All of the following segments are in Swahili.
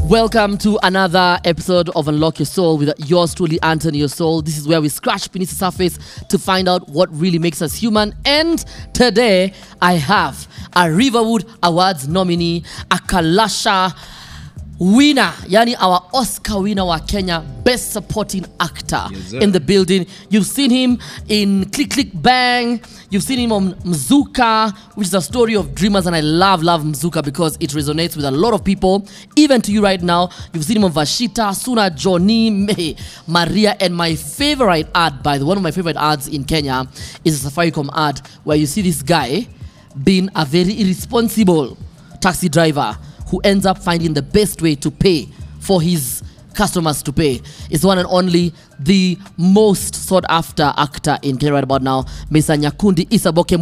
Welcome to another episode of Unlock Your Soul with yours truly, Anthony Your Soul. This is where we scratch beneath the surface to find out what really makes us human. And today, I have a Riverwood Awards nominee, a Kalasha winner, yani our Oscar winner wa Kenya, Best Supporting Actor Yes, sir. in the building. You've seen him in Click Click Bang. You've seen him on Mzuka, which is a story of dreamers, and I love, love Mzuka because it resonates with a lot of people, even to you right now. You've seen him on Vashita, Suna, Johnny, May, Maria, and my favorite ad, by the one of my favorite ads in Kenya is a Safaricom ad where you see this guy being a very irresponsible taxi driver who ends up finding the best way to pay for his customers to pay. It's the one and only the most sought after actor in Kenya right about now, Mr. Nyakundi Isaboke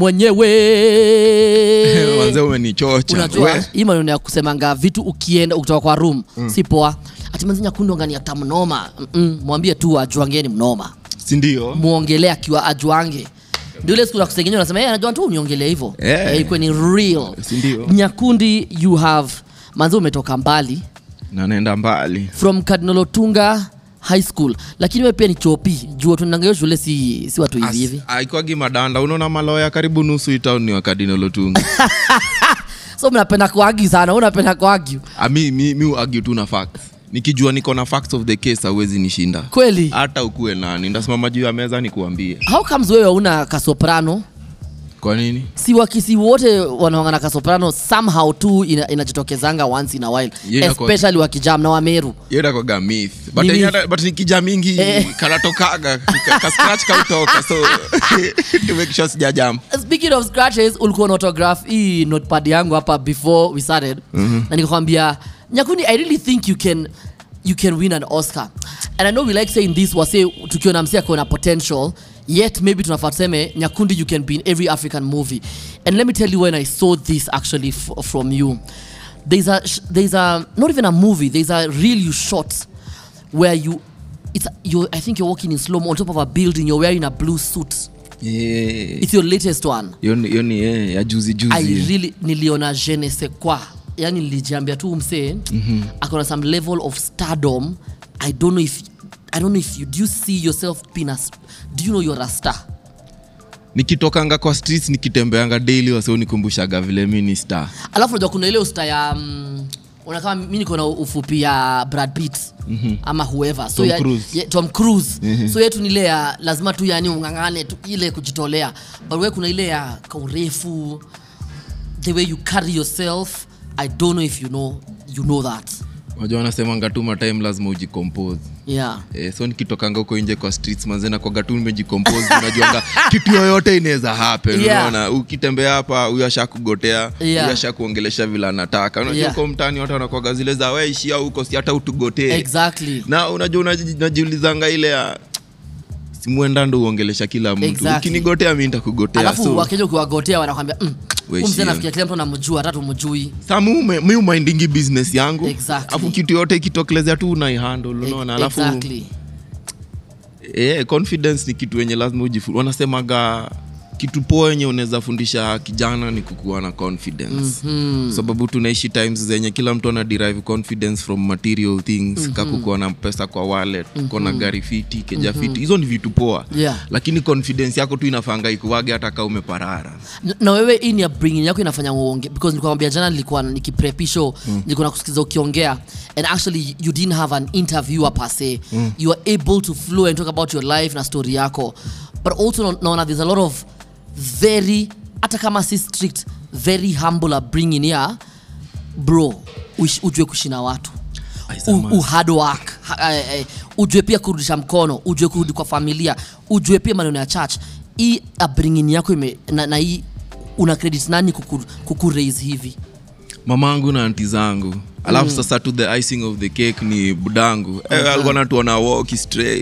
mwenyewe. Manze umenichocha. Unajua We, hii maneno ya kusemanga vitu ukienda ukitoka kwa room si poa. Ati manzi Nyakundi ngani akta mnoma. Mm-mm, mwambie tu ajuangeni mnoma. si ndio? Muongelee akiwa ajuange. Ndio ile siku za kusengenywa unasema yeye anajua tu uniongelee hivyo. Eh. Eh, ikuwe ni real. Si ndio? Nyakundi you have manzi umetoka mbali Na naenda mbali. from Cardinal Otunga High School, lakini wewe pia ni chopi juu tunaanga hiyo shule si, si watu hivi hivi. Aikwagi madanda, unaona maloya karibu nusu itown ni wakadino lotunga. So mnapenda kuagi sana, wewe unapenda kuagi Ah, mi mi mi uagi tu na facts. Nikijua niko na facts of the case hauwezi nishinda. kweli. Hata ukuwe nani, ndasimama juu ya meza nikuambie. How comes wewe una kasoprano? Kwa nini? Si wakisi wote wanaongana kasoprano somehow tu ina- inajitokezanga once in a while Yeah, kwa- especially wakijam na wameru. Hiyo inakuwaga myth. But Ni yenye myth. hata- but nikija mingi Eh. kanatokaga ka- ka scratch kautoka so to make sure sijajam. Speaking of scratches, ulikuwa na autograph hii notepad yangu hapa before we started na nikakwambia Nyakundi, I really think you can you can win an Oscar. And I know we like saying this wase tukiona msia kuna potential yet maybe tunafaa tuseme Nyakundi you can be in every African movie. And let me tell you when I saw this actually f- from you. There's a sh- there's a not even a movie, there's a reel you shot where you it's you I think you're walking in slow mo on top of a building, you're wearing a blue suit. Yeah. It's your latest one. Hiyo ni- hiyo ni eh, ya juzi I juzi. really niliona je ne sais quoi yani nilijiambia tu msee mm-hmm. akona some level of stardom i don't know if i don't know if you do you see yourself being a, s- do you know you're a star nikitokanga kwa streets nikitembeanga daily wasionikumbushaga vile mi ni star alafu unajua kuna ile usta ya um, una kama mi niko na ufupi ya brad pitt mm-hmm. ama whoever so Tom ya, Cruise. ya, tom cruise mm-hmm. so yetu ni ile ya lazima tu yani ungangane tu ile kujitolea but we kuna ile ya kaurefu the way you carry yourself i don't know if you know you know that wajua wanasemanga tu matime lazima ujicompose yeah Eh, so nikitokanga huko nje kwa streets mazena kwaga tu nimejicompose unajuanga kitu yoyote inaweza happen Yeah. unaona ukitembea hapa huyo ashakugotea Yeah. huyo ashakuongelesha vile anataka unajua Yeah. huko mtaani watu wanakwaga zile za weishia huko si hata utugotee exactly na unajua unaji- unajiulizanga ile ya simuenda ndo uongelesha kila mtu Exactly. ukinigotea mi ntakugotea alafu so, wakija ukiwagotea wanakwambia mm, We huyu mzee shia. nafikia kila mtu anamjua hata tumjui sa mi ume- mi umindingi business yangu Exactly. alafu kitu yote ikitokelezea tu unaihandle unaona alafu exactly eh, confidence ni kitu wenye lazima ujifu wanasemaga kitu poa yenye unaweza fundisha kijana ni kukuwa na confidence mm-hmm. sababu tunaishi times zenye kila mtu ana derive confidence from material things mm-hmm. kakukuwa na pesa kwa wallet mm-hmm. kona gari fiti keja mm-hmm. fiti hizo ni vitu poa Yeah. lakini confidence yako tu inafanga ikuwage hata kaa umeparara na, na wewe hii ni upbringing yako inafanya uonge because nilikuwa kwambia jana nilikuwa nikiprepi show mm. nilikuwa nakusikiza ukiongea and actually you didn't have an interviewer per se mm. you are able to flow and talk about your life na story yako but also na- naona there's a lot of very hata kama si strict very humble upbringing ya bro uish- ujue kushina watu Ai, U, samahani. u hard work ha, eh, eh, ujue pia kurudisha mkono ujue kurudi kwa familia ujue pia maneno ya church hii upbringing yako ime, na, na hii una credit nani kuku, kuku raise hivi mamangu na anti zangu alafu mm. sasa to the icing of the cake ni budangu eh, alikuwa natuona walk stray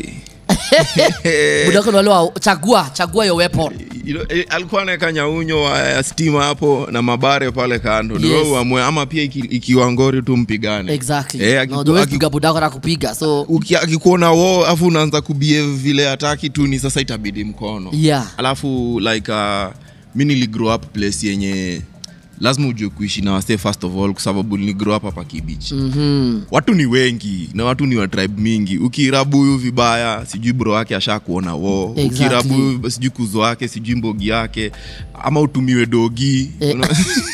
budako ni wale wa chagua chagua your weapon You know, eh, alikuwa anaweka nyaunyo wa- ya stima hapo na mabare pale kando Yes. yes. uamue ama pia iki- ikiwa ngori tu mpigane exactly Eh, no, akiku- the way aki- kupiga budako na kupiga so uki- akikuona wo afu unaanza kubehave vile hataki tu ni sasa itabidi mkono yeah alafu like uh, mi niligrow up place yenye lazima ujue kuishi na wase first of all kwa sababu ni grow up hapa kibich mm-hmm. watu ni wengi na watu ni wa tribe mingi ukirabu huyu vibaya sijui bro wake asha kuona wo Exactly. ukirabu huyu sijui kuzo wake sijui mbogi yake ama utumiwe dogi Una-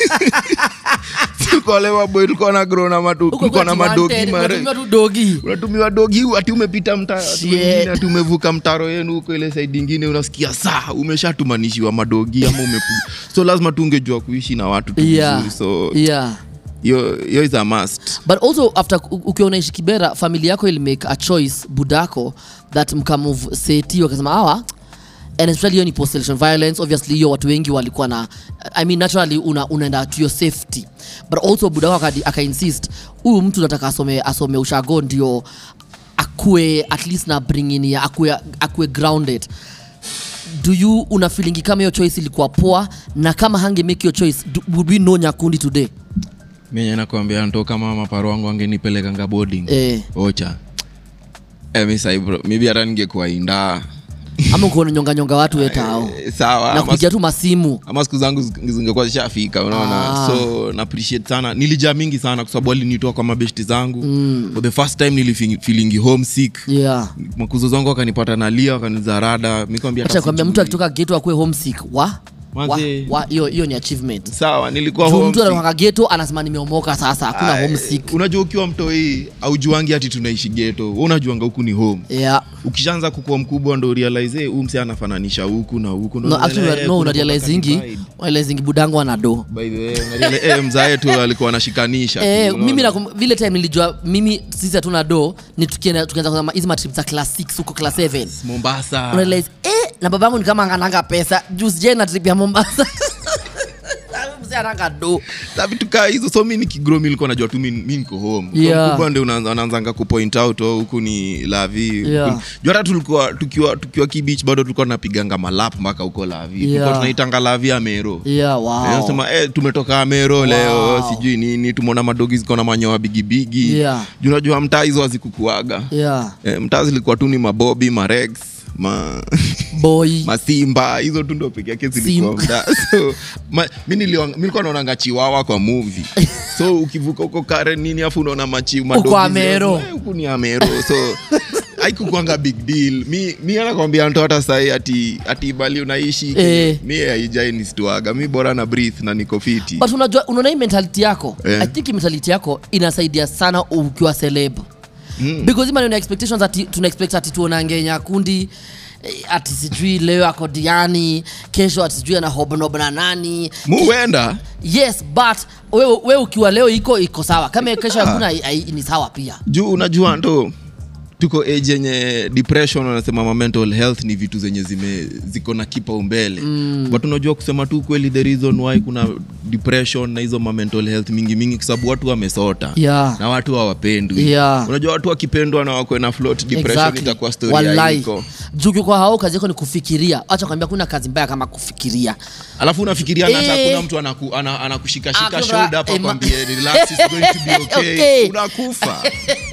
tukolewa boy tulikuwa na grow na matu- Huko tulikuwa na kwetu madogi wanted, mare unatumia tu dogi unatumiwa dogi hu ati umepita mta- ati Shit. mwingine, ati umevuka mtaro yenu huko ile saidi ingine unasikia saa umeshatumanishiwa madogi ama umepu so lazima tungejua kuishi na watu tu yeah. vizuri so yeah hiyo hiyo is a must but also after u- ukiwa unaishi kibera familia yako ilimake a choice budako that mkamove seti wakasema awa and especially hiyo ni post election violence obviously hiyo watu wengi walikuwa na i mean naturally una, unaenda to your safety but also budako akadi- akainsist huyu mtu nataka asome, asome ushago ndio akue at least na bringing ya akue, akue grounded do you una feelingi kama hiyo choice ilikuwa poa na kama hange make your choice do, would we know nyakundi today menye nakwambia nto kama maparo wangu angenipelekanga boarding eh. ocha eh, mi sai bro maybe hata ningekuwa indaa ama ukiona nyonga nyonga watu wetao Eh, sawa na ama kupigia tu masimu ama siku zangu zi- zingekuwa zishafika unaona Ah. so na appreciate sana nilijaa mingi sana kwa sababu alinitoa kwa mabeshti zangu mm. for the first time nilifilingi homesick yeah makuzo zangu wakanipata nalia wakanizarada mikwambia acha kwambia mtu akitoka geto akue homesick wa wa Manze. wa hiyo hiyo ni achievement sawa nilikuwa Juu mtu homesick. anatoka geto anasema nimeomoka sasa hakuna Ay, homesick unajua ukiwa mtoi aujuangi hati tunaishi geto Wewe unajuanga huku ni home yeah ukishaanza kukua mkubwa ndo realize hey, huu mse anafananisha huku na huku Ndo no unaelewa, actually eh, no kuna una realizingi divide. realizingi budangu ana do By the way, unarealize, eh, mzae tu alikuwa anashikanisha tu, Eh, unaona? mimi nakum- vile time nilijua mimi sisi hatuna do ni tukienda tukianza kusema hizi matrip za class 6 huko class 7 mombasa unarealize eh na babangu ni kama ananga pesa juu sijai na trip ya Mombasa mzee ananga do Sa vitu kaa hizo so mi nikigro mi nilikuwa najua tu mi mi niko home Yeah. mkubwa ndio unaanza- anaanzanga kupoint out oh, huku ni lavi Yeah. Huku- juu hata tulikuwa tukiwa tukiwa kibich bado tulikuwa tunapiganga malap mpaka huko lavi Yeah. tulikuwa tunaitanga lavi amero yeah Eh, wow nasema eh, tumetoka amero leo sijui nini tumeona madogi ziko na manyoa bigibigi Yeah. juu unajua mtaa hizo hazikukuaga yeah eh, mtaa zilikuwa tu ni mabobi marex ma boy masimba hizo tu ndo peke yake zilikuwa Simba. mtaa so ma, mi niliwa- mi nilikuwa naonanga chiwawa kwa movie so ukivuka huko kare nini afu unaona machi madogi Uko Amero. zio- eh, huku ni amero so haikukwanga big deal mi, mi anakwambia mtu hata sahi ati, ati bali unaishi Eh. mi haijai nistuaga mi bora na breath na niko fiti but unajua unaona hii mentality yako Eh. i think hii mentality yako inasaidia sana ukiwa celeb mm. because hii maneno ya expectations ati tuna expect ati tuonange nyakundi eh, ati sijui leo ako diani kesho ati sijui ana hobnob na nani muwenda yes but wewe we ukiwa leo iko iko sawa kama kesho hakuna ai- ai- ni sawa pia juu unajua ndo tuko age yenye depression wanasema ma mental health ni vitu zenye zime ziko na kipaumbele mm. but unajua kusema tu kweli the reason why kuna depression na hizo ma mental health mingi mingi kwa sababu watu wamesota Yeah. na watu hawapendwi Yeah. unajua watu wakipendwa na wakwe na float depression Exactly. itakuwa story Wallahi. haiko juu kwa hao kazi yako ni kufikiria acha kwambia kuna kazi mbaya kama kufikiria alafu unafikiria na hata Eh. kuna mtu anaku, ana, anakushikashika Hakuna- shoulder hapa eh, ma- kwambie relax it's going to be okay, Okay. unakufa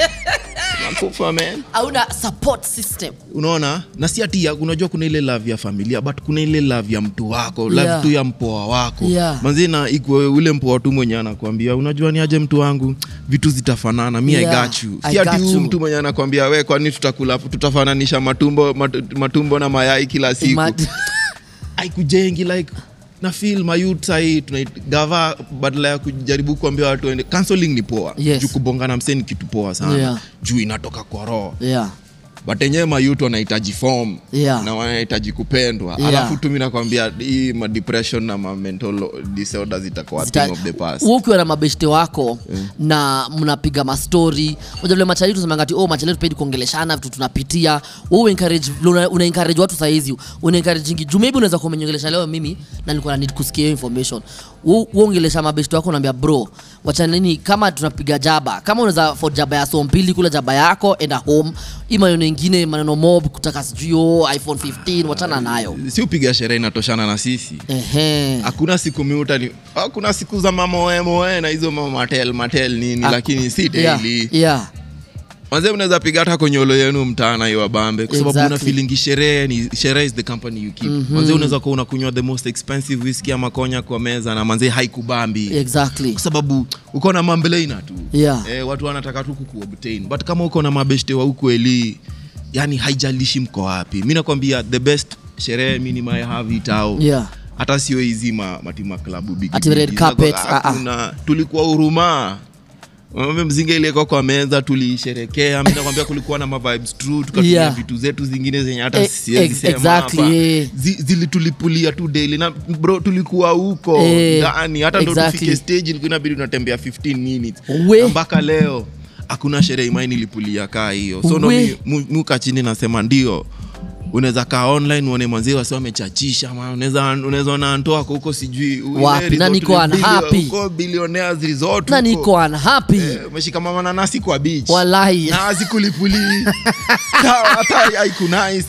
unakufa man hauna support system unaona na si ati ya- unajua kuna ile love ya familia but kuna ile love ya mtu wako love Yeah. tu ya mpoa wako Yeah. manzina ikwe ule mpoa tu mwenye anakwambia unajua ni aje mtu wangu vitu zitafanana mi Yeah, I got you I si ati got huyu you. mtu mwenye anakwambia we kwani tutakula tutafananisha matumbo mat, matumbo na mayai kila siku Ima- aikujengi like na feel mayut sahii tunaigava badala ya kujaribu kuambia watu waende counseling ni poa Yes. juu kubongana msee ni kitu poa sana Yeah. juu inatoka kwa roho yeah but enyewe mayut wanahitaji form Yeah. na wanahitaji kupendwa Yeah. alafu tu mi nakwambia hii ma depression na ma mental disorders itakuwa Zita- thing of the past wewe ukiwa na mabeshte wako na mnapiga mastori moja vile machali tusemangati oh machali tupendi kuongeleshana vitu tunapitia wewe encourage vile una, una encourage watu saizi una encourage ingi juu maybe unaweza kuwa umeniongelesha leo mimi na nilikuwa na need kusikia hiyo information wewe wewe ongelesha mabeshte wako unaambia bro wacha nini kama tunapiga jaba kama unaweza for jaba ya so mbili kula jaba yako enda home hii maneno ingine maneno mob kutaka sijui oh, iphone 15 wachana nayo si upiga sherehe inatoshana na sisi ehe hakuna siku miutani hakuna siku za mamoemoe na hizo mamatel matel nini Ak- lakini si yeah, daily yeah. manze mnaweza piga hata konyolo yenu mtaana hiyo wabambe kwa sababu Exactly. una feelingi sherehe ni sherehe is the company you keep manze unaweza kuwa unakunywa the most expensive whisky ama konya kwa meza na manze haikubambi exactly kwa sababu uko na mambeleina tu Yeah. eh, watu wanataka tu kukuobtain but kama uko na mabeshte wa ukweli yani haijalishi mko wapi mi nakwambia the best sherehe mi ni my have it out yeah hata sio hizi ma, matima klabu bigi Ati bigi. red carpet, Zako- ah, ah. hakuna. tulikuwa huruma Mambe mzinga ilikuwa kwa meza tuliisherekea mi nakwambia kulikuwa na mavibes true tukatumia Yeah. vitu zetu zingine zenye hata Eh, siwezi ex- sema exactly, hapa. eh. Zi- zilitulipulia tu daily na bro tulikuwa huko Eh, ndani hata ndo exactly. tufike stage ilikuwa inabidi unatembea 15 minutes We. Na mpaka leo hakuna sherehe imai nilipulia kaa hiyo so ndo We. mi- mu- muka chini nasema ndio unaweza kaa online uone mwanzie wasi wamechachisha ma unaweza unaweza ona Anto wako huko sijui u- Wapi? ile Na resort niko ile unhappy. bilio- huko billionaires resort na huko. niko unhappy Eh, umeshika mama nanasi kwa beach Wallahi. na azikulipuli hata haikunais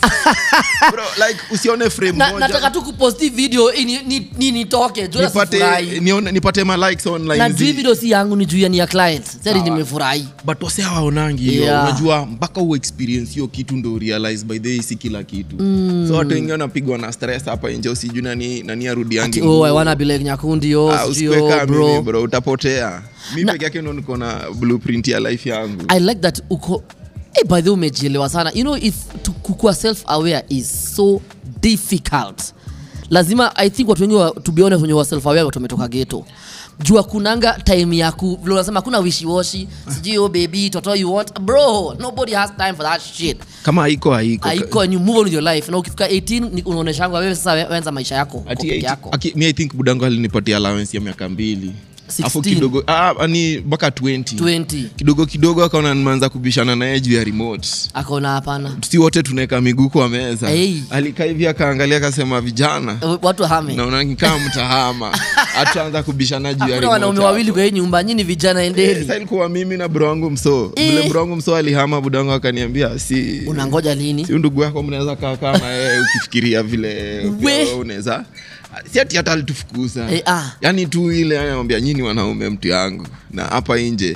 bro like usione frame na, moja nataka tu kuposti video ini- ni- ni- nitoke juu nipate nasifurahi nione nipate ma likes online na zi- juu hii video si yangu ni juu ya ni ya client sasa Sawa. nimefurahi but wase hawaonangi hiyo Yeah. unajua mpaka u experience hiyo kitu ndo realize by the way si kila kitu mm. so watu wengine wanapigwa na stress hapa nje usijui nani, nani arudiangi Ati, oh, I wanna be like nyakundi oh, Ah, sijui, usikue oh, kaa bro. mimi bro utapotea mi Na- peke yake ndo niko na blueprint ya life yangu i like that uko hey, by the way umejielewa sana you know if to- kukuwa self aware is so difficult lazima i think watu wengi wa- to be honest wenye wa self aware watu wametoka geto jua kunanga time ya ku vile unasema kuna wishiwashi sijui oh baby toto you want bro nobody has time for that shit kama haiko haiko aiko and you move on with your life na ukifika 18 ni- unaoneshanga wewe sasa we- wenza maisha yako kwa Ati peke eight- yako aki- mi i think budango alinipatia allowance ya miaka mbili 16. Afu kidogo ah, ni mpaka 20 20 kidogo kidogo akaona nimeanza kubishana naye juu ya remote akaona hapana si wote tunaweka miguu kwa meza Hey. alikaa hivi akaangalia akasema vijana watu hame naona nikaa mtahama hatuanza kubishana juu ya hakuna remote wanaume hapo. wawili kwa hii nyumba nyini vijana Eh, endeni sasa ilikuwa mimi na bro wangu mso Eh. vile bro wangu mso alihama budango akaniambia si unangoja lini si ndugu yako mnaweza kaa kaa na yeye ukifikiria vile pia We. wewe unaweza si ati hata alitufukuza Eh, ah. yani tu ile anamwambia nyini wanaume mtu yangu na hapa nje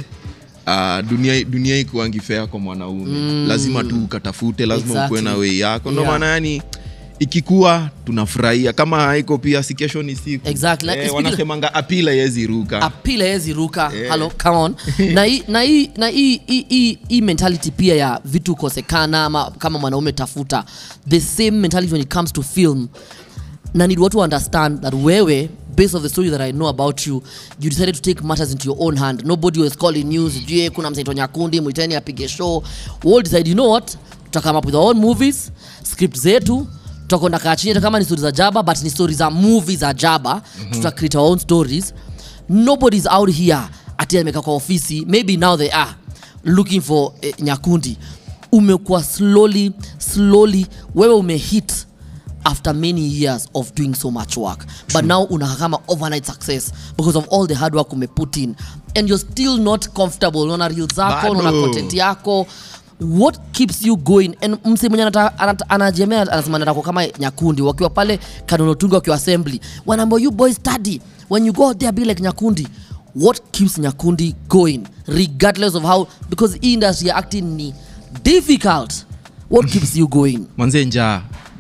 Uh, dunia dunia ikuangi fea kwa mwanaume mm. lazima tu ukatafute lazima Exactly. ukuwe na wei yako ndo Yeah. maana yani ikikuwa tunafurahia kama haiko pia si kesho ni siku Exactly. eh, Speaking- wanasemanga apila yezi ruka apila hezi ruka Yeah. halo come on na hii na hii na hii hii- hii hii mentality pia ya vitu kosekana ama kama mwanaume tafuta the same mentality when it comes to film na need watu understand that wewe based of the story that i know about you you decided to take matters into your own hand nobody was calling you sijui kuna msaito nyakundi mwiteni apige show we all decide you know what tutakama up with our own movies script zetu tutakwenda kaa chini hata kama ni story za jaba but ni story za movie za jaba mm-hmm. tuta create our own stories nobody's out here ati amekaa kwa ofisi maybe now they are looking for eh, nyakundi umekuwa slowly slowly wewe umehit after many years of doing so much work but now unakaa kama overnight success because of all the hard work umeput in and you're still not comfortable unaona reel zako Bado. unaona content yako what keeps you going and mse mwenye anata- anata- anajemea anasema natako kama nyakundi wakiwa pale kanonotungi wakiwa assembly wanaambia you boys study when you go out there be like nyakundi what keeps nyakundi going regardless of how because hii industry ya acting ni difficult what keeps you going manze njaa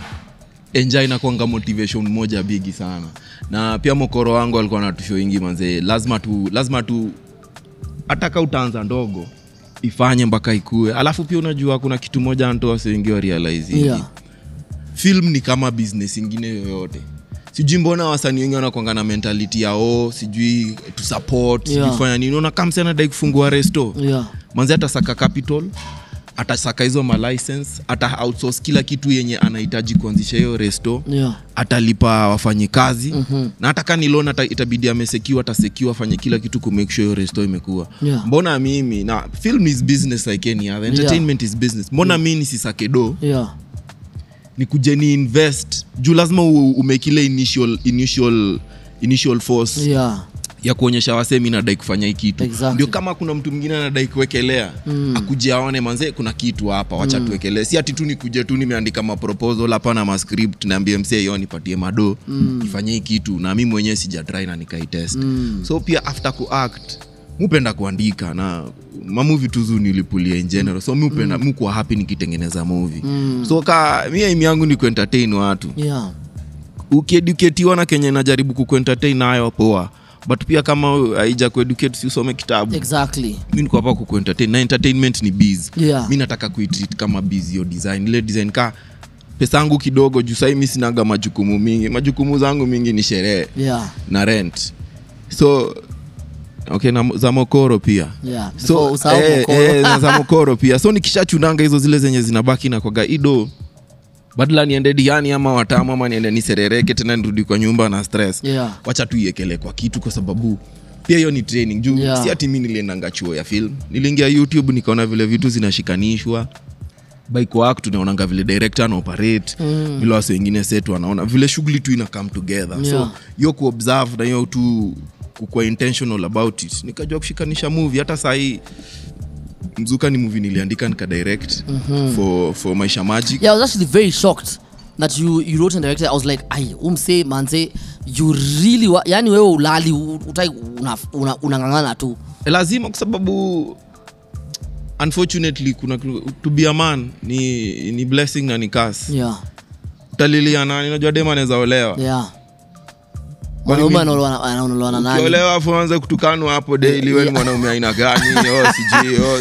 enja inakwanga motivation moja bigi sana na pia mokoro wangu alikuwa natusho ingi manze lazima tu lazima tu hataka utaanza ndogo ifanye mpaka ikue alafu pia unajua kuna kitu moja nto wasiwengi wa realize hivi. Yeah. film ni kama business ingine yoyote sijui mbona wasanii wengi wanakwanga na mentality ya oh, sijui tu support Yeah. sijui fanya nini unaona kama msee anadai kufungua resto yeah manzi atasaka capital atasaka hizo malicense ata outsource kila kitu yenye anahitaji kuanzisha hiyo resto yeah atalipa wafanyikazi mm-hmm. na hata kani loan ata, itabidi amesekiwa atasekiwa afanye kila kitu kumake sure hiyo resto imekuwa Yeah. mbona mimi na film is business like any other entertainment is business mbona yeah. mi nisisake do yeah ni kuje ni invest juu lazima u- umekile initial, initial, initial force yeah ya kuonyesha wasee mi nadai kufanya hii kitu Exactly. ndio kama kuna mtu mwingine anadai kuwekelea mm. akuje aone manzee kuna kitu hapa wacha mm. tuwekelee si ati tu nikuje tu nimeandika maproposal hapa na mascript naambie msee yo nipatie mado mm. ifanye hii kitu na mi mwenyewe sijatrai na nikaitest mm. so pia after kuact mupenda kuandika na mamuvi tuzu nilipulia in general so mi upenda mm. mukuwa happy nikitengeneza movie mm. so ka mi aim yangu ni kuentertain watu yeah ukieduketiwa na kenye najaribu kukuentertain nayo poa but pia kama haija kueducate si usome kitabu exactly mi niko hapa kukuentertain na entertainment ni biz Yeah. mi nataka kuitreat kama biz hiyo design ile design ka pesa yangu kidogo juu sahii mi sinaga majukumu mingi majukumu zangu mingi ni sherehe yeah na rent so okay na za mokoro pia yeah so Before usahau eh, mokoro. eh, na za mokoro pia so nikishachunanga hizo zile zenye zinabaki na kwaga ido badala niende diani ama watamu ama niende niserereke tena nirudi kwa nyumba na stress Yeah. wacha tu iekele kwa kitu kwa sababu pia hiyo ni training juu Yeah. si ati mi niliendanga chuo ya film niliingia youtube nikaona vile vitu zinashikanishwa baikoak tunaonanga vile director ana operate mm. vile wasi wengine set wanaona vile shughuli tu ina come together Yeah. so hiyo kuobserve na hiyo tu kukuwa intentional about it nikajua kushikanisha movie hata sahii mzuka ni movie niliandika nikadirect mm-hmm. for, for maisha magic yeah i was actually very shocked that you, you wrote and directed i was like ai umse manze you really wa, yani wewe ulali u- utai unang'ang'ana una, unang'ang'ana tu Eh, lazima kwa sababu unfortunately kuna to be a man ni, ni blessing na ni kas yeah utalilia nani najua dem anaweza olewa yeah Kwani mwanaume mimi- anaolewa na- anaolewa na nani ukiolewa afu anze kutukanwa hapo daily we ni mwanaume aina gani oh, sijui oh.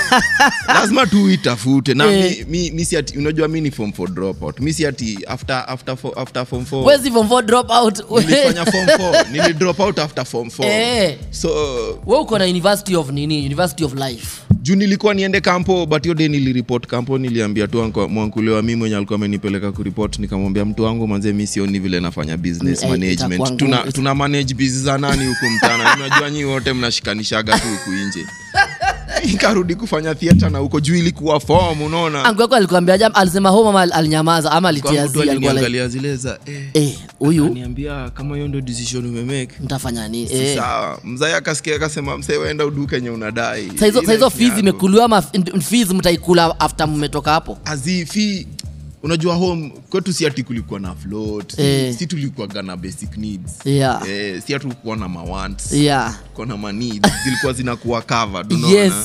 lazima tu uitafute na Eh. mi, mi, mi si ati unajua mi ni form 4 dropout mi si ati after, after, fo- after form 4 wezi form 4 drop out nilifanya form 4 nili drop out after form 4 Eh. so we uko na university of nini university of life juu nilikuwa niende kampo but hiyo day niliripot kampo niliambia tu anko- mwankulewa mi mwenye alikuwa amenipeleka kuripot nikamwambia mtu wangu manze mi sioni vile nafanya business Eh, management itakuwa tuna, ngumu. tuna manage bizi za nani huku mtana unajua nyi wote mnashikanishaga tu huku nje ikarudi kufanya theatre na huko juu ilikuwa form unaona angu yako alikuambia jam alisema ho mama alinyamaza ama Kwa alitia mtu zi alikuwa like aliniangalia zile za eh, eh huyu niambia kama hiyo ndo decision umemake mtafanya nini si eh sawa mzai akasikia akasema msee wenda uduke enye unadai saizo Ile saizo si fees yako." imekuliwa ama f- fees mtaikula after mmetoka hapo azifi unajua home kwetu si ati kulikuwa na float Eh. si tulikuwaga na basic needs Yeah. eh, si hatukuwa na mawants yeah kuwa na maneeds zilikuwa zinakuwa covered unaona yes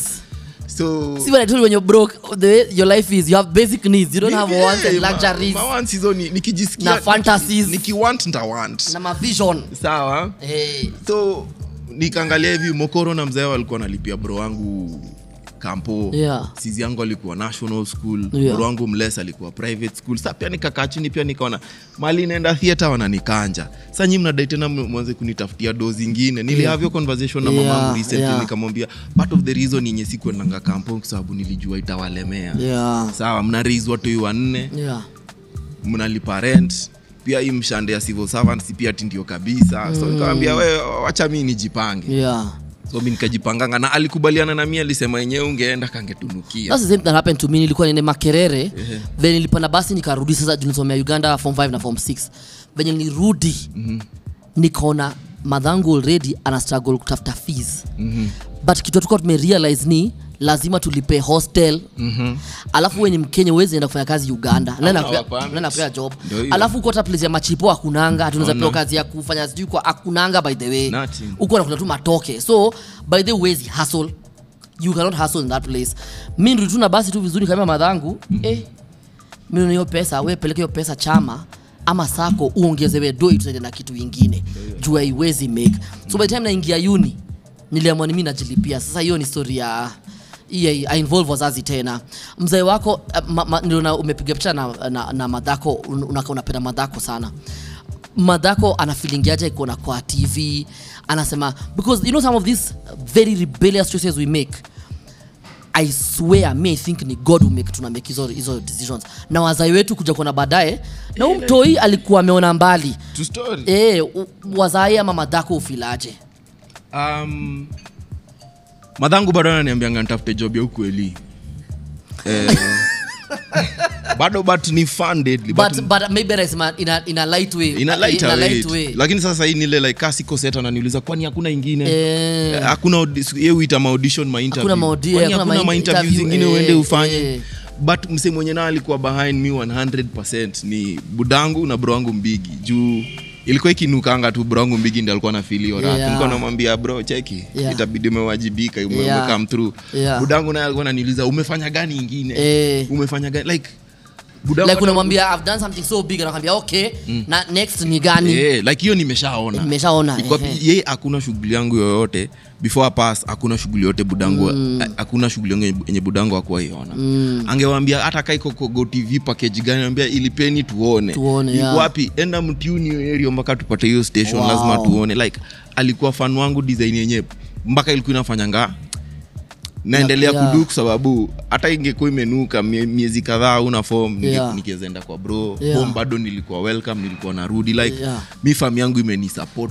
so see when i told you when you're broke the way your life is you have basic needs you don't have Eh, wants and ma- luxuries mawants hizo ni- nikijisikia Na fantasies. niki- nikiwant ntawant na mavision sawa eh so nikaangalia hivi mokoro na mzee walikuwa nalipia bro wangu kampo Yeah. sizi yangu alikuwa national school Yeah. bro wangu mles alikuwa private school sa pia nikakaa chini pia nikaona mali naenda theatre wananikanja sa nyi mnadai tena mwanze kunitafutia do zingine nilihavyo yeah. conversation na Yeah, mamangu recently yeah. nikamwambia part of the reason yenye sikuendanga kampo kwa sababu nilijua itawalemea yeah sawa mnariz watoi wanne yeah mnalipa rent pia hii mshande ya civil servants pia ti ndio kabisa so nikawambia we wacha mi nijipange yeah so mi nikajipanganga na alikubaliana na mi alisema yenyewe ungeenda kangetunukia That's the same that happened to me nilikuwa nene makerere then nilipanda basi nikarudi sasa juu nilisomea uganda form 5 na form 6 venye nilirudi nikaona madhangu already ana struggle kutafuta fees but kitu tulikuwa tumerealize ni lazima tulipe hostel alafu we ni mkenya uwezi enda kufanya kazi uganda Nenda Hauna kupea- permit. nenda kupea job Ndio hiyo. alafu uko hata place ya machipo akunanga tunaweza Hauna. pewa kazi ya kufanya sijui kwa akunanga by the way Nothing. huko nakuna tu matoke so by the way huwezi hustle you cannot hustle in that place mi ndio tu na basi tu vizuri kama madhangu eh, mi na hiyo pesa we peleke hiyo pesa chama ama sako uongezewe doi tusaide na kitu ingine juu haiwezi make so by the time naingia uni niliamua ni mi najilipia sasa hiyo ni story ya hii involve wazazi tena mzee wako eh, ma, ma, niliona umepiga picha na, na, na madhako un- unaka unapenda madhako sana madhako anafilingiaje ikuona kwa tv anasema because you know some of these very rebellious choices we make i swear me i think ni god who make tuna make hizo hizo decisions na wazai wetu kuja kuona baadaye na huu mtoi alikuwa ameona mbali to story e, wazai ama madhako ufilaje um, madhangu bado ananiambianga nitafute job ya ukweli eh, bado but ni funded but, but, but maybe anasema in a, in a light way ina light in a weight. light way lakini sasa hii nile like kasi koseta ananiuliza kwani hakuna ingine Eh. Eh, hakuna audi- ye huita maaudition mainterview. Hakuna maudi- Kwani hakuna hakuna mainterview ma-interview, zingine eh, uende ufanye eh. but mse mwenye naa alikuwa behind me 100 ni budangu na bro wangu mbigi juu ilikuwa ikinukanga tu brongu mbigi ndi alikuwa na filio Yeah. nilikuwa namwambia bro cheki Yeah. itabidi umewajibika ume- Yeah. umecome through Yeah. budangu naye alikuwa ananiuliza umefanya gani ingine Eh. umefanya gani like budangu like unamwambia i've done something so big anakwambia okay na next ni gani Eh, like hiyo nimeshaona nimeshaona Kwa- ehe. yeye hakuna shughuli yangu yoyote before I pass hakuna shughuli yote budangu ha- hakuna shughuli yangu yenye- yenye budangu akuwa iona angewambia hata kaiko go tv package gani ambia ilipeni tuone Tuone, Iko yeah. wapi enda mtuni hiyo area mpaka tupate hiyo station Wow. lazima tuone like alikuwa fan wangu design yenye mpaka ilikuwa inafanyanga naendelea Yeah. kudu kwa sababu hata ingekuwa imenuka mie- miezi kadhaa una form Yeah. nikiweza enda kwa bro Yeah. home bado nilikuwa welcome nilikuwa narudi like Yeah. mi fam yangu imenisupport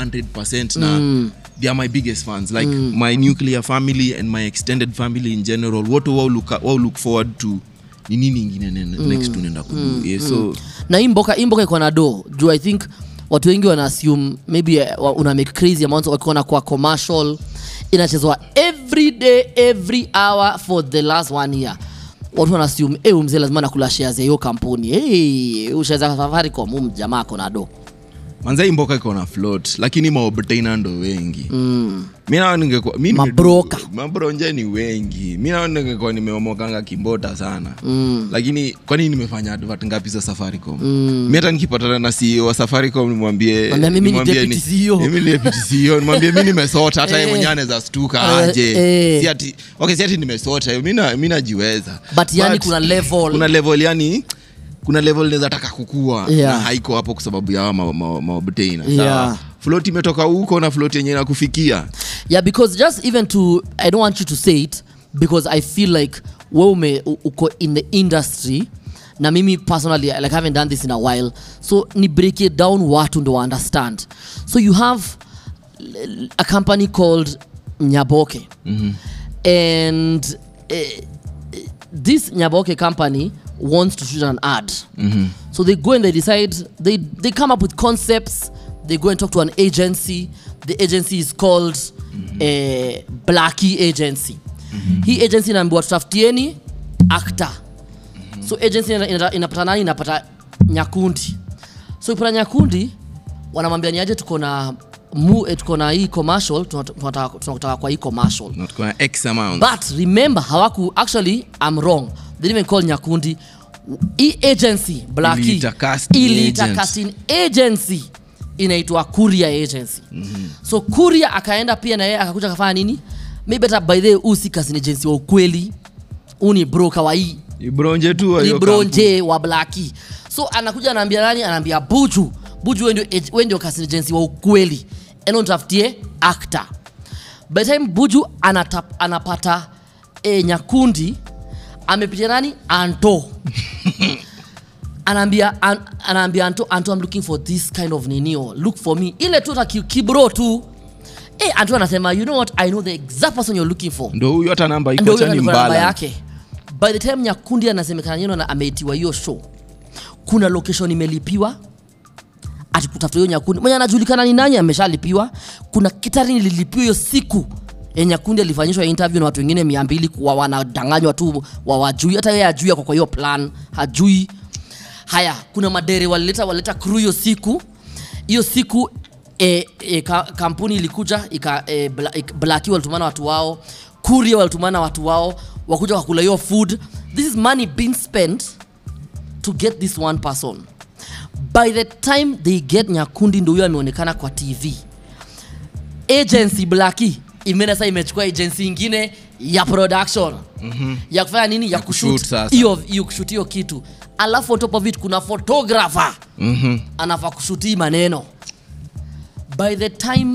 100 na they are my biggest fans like my nuclear family and my extended family in general wote wao look, wao look forward to ni nini ingine ne- next tunaenda kudu yeah, so na hii mboka hii mboka iko na do juu i think watu wengi wana assume maybe eh, wa- una make crazy amounts wakiona kwa commercial inachezwa every day every hour for the last one year watu wana assume eh huyu mzee lazima nakula shares ya hiyo kampuni hey, ushaza safaricom huyu jamaa ako na do manza hii mboka iko na float lakini maobtaina ndo wengi mm. mi nao ningekuwa mi nime- Mabroka. mabronje ni wengi mi nao ningekuwa nimeomokanga kimbota sana mm. lakini kwani nimefanya advert ngapi za safaricom mm. mi hata nikipatana na CEO wa safaricom nimwambie Mwambie mimi ni nimwambie deputy CEO. mimi ni deputy CEO nimwambie mi nimesota hata yeye Eh. mwenyewe anaweza stuka Eh, aje eh. si ati okay si ati nimesota mi na- mi najiweza But yani kuna level. kuna level yani kuna level naweza taka kukua Yeah. na haiko hapo kwa sababu ya maobtaina Yeah. float imetoka huko na float yenye nakufikia yeah because just even to i don't want you to say it because i feel like we ume u- uko in the industry na mimi personally like I haven't done this in a while so ni break it down watu ndo understand so you have l- a company called nyaboke and eh, this nyaboke company wants to shoot an ad so they go and they decide they they come up with concepts they go and talk to an agency the agency is called eh, blackie agency hii agency inaambiwa tutafutieni actor so agency ina- ina- inapata nani inapata nyakundi so ikipata nyakundi wanamwambia niaje tuko na mu, eh, tuko na hii commercial tunat- tunataka tunataka kwa hii commercial Na tuko na x amount but remember hawaku actually i'm wrong they didn't even call nyakundi hii agency blackie Iliita casting iliita agent. casting agency inaitwa kuria agency mm-hmm. so kuria akaenda pia na yeye akakuja akafanya nini maybe hata by the way huu si casting agency wa ukweli huu ni broker wa hii Ni bronje tu wa ni hiyo bronje wa blaki so anakuja anaambia nani anaambia buju buju we ndio ag- we ndio casting agency wa ukweli eno ntafutie actor by the time buju anatap, anapata e, nyakundi amepitia nani anto anaambia an, anaambia anto anto i'm looking for this kind of ninio look for me ile tu ta ki- kibro tu e, anto anasema you know what i know the exact person you're looking for ndo huyu hata namba iko ndio acha huyo ni alikuwa namba mbala yake by the time nyakundi anasemekana yeno na ameitiwa hiyo show kuna location imelipiwa ati kutafuta hiyo nyakundi mwenye anajulikana ni nani ameshalipiwa kuna kitari lilipiwa hiyo siku ya nyakundi alifanyishwa interview na watu wengine mia mbili kuwa wanadanganywa tu wawajui hata yeye ajui ako kwa hiyo plan hajui haya kuna madere walileta walileta crew hiyo siku hiyo siku e, e, ka, kampuni ilikuja ika e, bla, ik- blaki walitumana watu wao kuria walitumana watu wao wakuja wakula hiyo food this is money being spent to get this one person by the time they get nyakundi ndo huyo ameonekana kwa tv agency blaki imeenda sasa imechukua agency ingine ya production mm-hmm. ya kufanya nini ya kushoot kushoot sasa. hiyo hiyo kushoot hiyo kitu alafu on top of it kuna photographer Mhm. anafaa kushutii maneno by the time